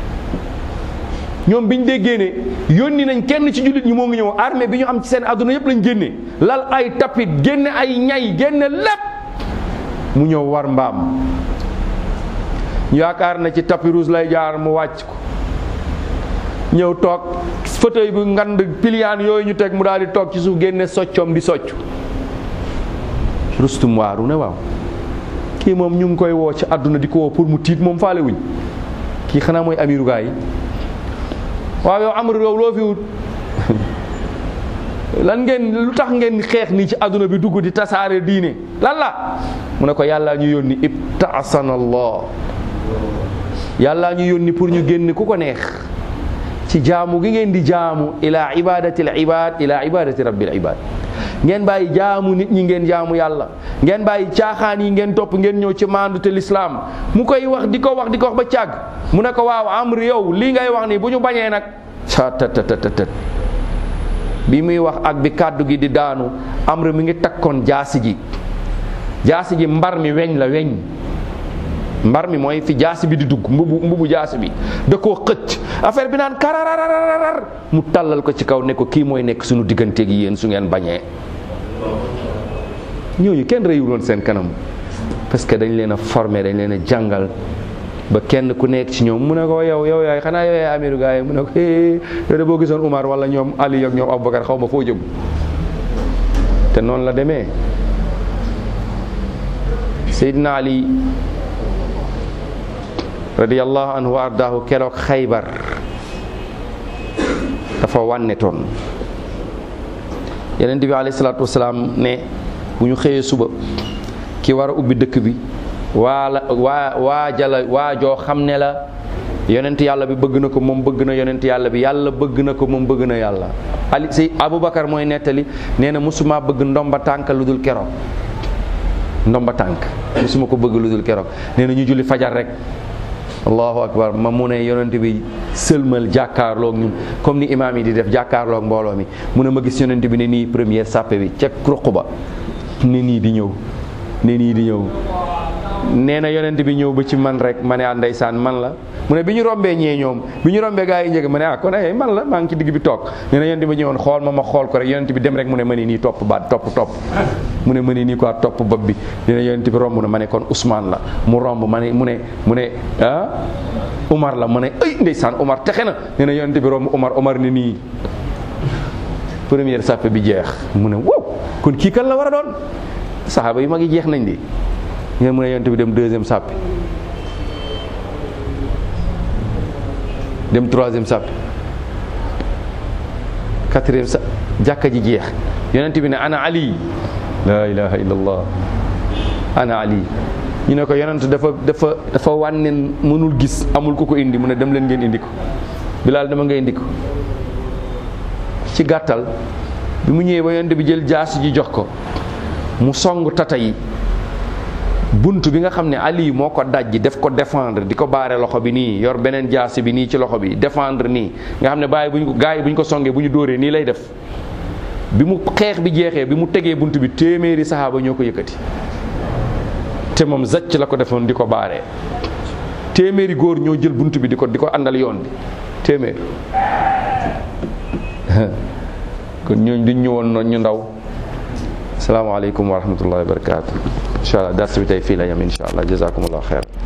ñoom biñ déggee ne yónni nañ kenn ci jullit ñi moo ngi ñëw armée bi ñu am ci seen àdduna yëpp lañ génne lal ay tapit génne ay ñay génne lépp mu ñëw war mbaam ñu yaakaar na ci tapis rouge lay jaar mu wàcc ko ñëw toog fauteuil bu ngand piliyaan yooyu ñu teg mu daal di toog ci suuf génne soccoom di socc rustum waaru ne waaw kii moom ñu ngi koy woo ci àdduna di ko woo pour mu tiit moom faale wuñ kii xanaa mooy amiru gaa yi waaw yow amru yow loo fi wut lan ngeen lu tax ngeen xeex nii ci àdduna bi dugg di tasaare diine lan la mu ne ko yàllaa ñu yónni ibtaasana allah yàllaa ñu yónni pour ñu génn ku ko neex ci jaamu gi ngeen di jaamu ila ibadati al ibad ila ibadati rabbil ibad ngeen bàyyi jaamu nit ñi ngeen jaamu yàlla ngeen bàyyi caaxaan yi ngeen topp ngeen ñëw ci maandu te lislaam mu koy wax di ko wax di ko wax ba càgg mu ne ko waaw amr yow lii ngay wax nii bu ñu bañee nag sa tat tat tat tat bi muy wax ak bi kàddu gi di daanu amr mi ngi takkoon jaasi ji jaasi ji mbar mi weñ la weñ mbar mi mooy fi jaasi bi di dugg mbubu mbubu jaasi bi da koo xëcc affaire bi naan kararararar mu tàllal ko ci kaw ne ko kii mooy nekk suñu diggante gi yéen su ngeen bañee ñooñu kenn réyuloon seen kanam parce que dañ leen a formé dañ leen a jàngal ba kenn ku nekk ci ñoom mu ne ko yow yow yaay xanaa yow yaay amiru gaa yi mu ne ko eh yow de boo gisoon Umar wala ñoom Ali ak ñoom Aboubacar xaw ma foo jëm te noonu la demee Seydina Ali radiyallahu anhu wa ardaahu keroog xaybar dafa wànnetoon yeneen bi alayhi salaatu wasalaam ne bu ñu xëyee suba ki war a ubbi dëkk bi waa la waa waa jala waa joo xam ne la yonent yàlla bi bëgg na ko moom bëgg na yonent yàlla bi yàlla bëgg na ko moom bëgg na yàlla ali si aboubacar mooy nettali nee na musuma bëgg ndomba tànk lu dul keroog ndomba tànk musuma ko bëgg lu dul keroog nee na ñu julli fajar rek allahu akbar ma mu ne yonent bi sëlmal jàkkaarloog ñun comme ni imaam yi di def jàkkaarloog mbooloo mi mu ne ma gis yonent bi ne nii première sàppe bi ca ruq ba ne nii di ñëw ne nii di ñëw nee na yonent bi ñëw ba ci man rek ma ne ah ndeysaan man la mu ne bi ñu rombee ñee ñoom bi ñu rombee gaa yi njëkk ma ne ah kon ay man la maa ngi ci digg bi toog nee na yonent bi ñëwoon xool ma ma xool ko rek yonent bi dem rek mu ne ma ne nii topp baat topp topp mu ne ma ne nii quoi topp bopp bi nee na yonent bi romb na ma ne kon Ousmane la mu romb ma ne mu ne mu ne ah Umar la ma ne ay ndeysaan Umar texe na nee na yonent bi romb Umar Umar ne nii première sàppe bi jeex mu ne wow kon kii kan la war a doon saxaaba yu mag yi jeex nañ di ngeen mu ne yonent bi dem deuxième sàppe dem troisième sàppe quatrième sa jàkka ji jeex yonent bi ne ana ali la ilaha illallah ana ali ñu ne ko yonent dafa dafa dafa wànneen mënul gis amul ku ko indi mu ne dem leen ngeen indi ko bilaal dama nga indi ko ci gàttal bi mu ñëwee ba yonent bi jël jaasi ji jox ko mu song tata yi bunt bi nga xam ne Ali moo ko dajji def ko défendre di ko baare loxo bi nii yor beneen jaasi bi nii ci loxo bi défendre nii nga xam ne bàyyi bu ñu ko gars yi bu ñu ko songee bu ñu dóoree nii lay def bi mu xeex bi jeexee bi mu tegee bunt bi téeméeri saxaaba ñoo ko yëkkati te moom zacc la ko defoon di ko baaree téeméeri góor ñoo jël bunt bi di ko di ko àndal yoon bi téeméer kon ñooñ duñ ñëwoon noonu ñu ndaw asalaamaaleykum wa rahmatullahi wa barakaatu incha allah dars bi tey fii la yam incha allah jazakumullah xeer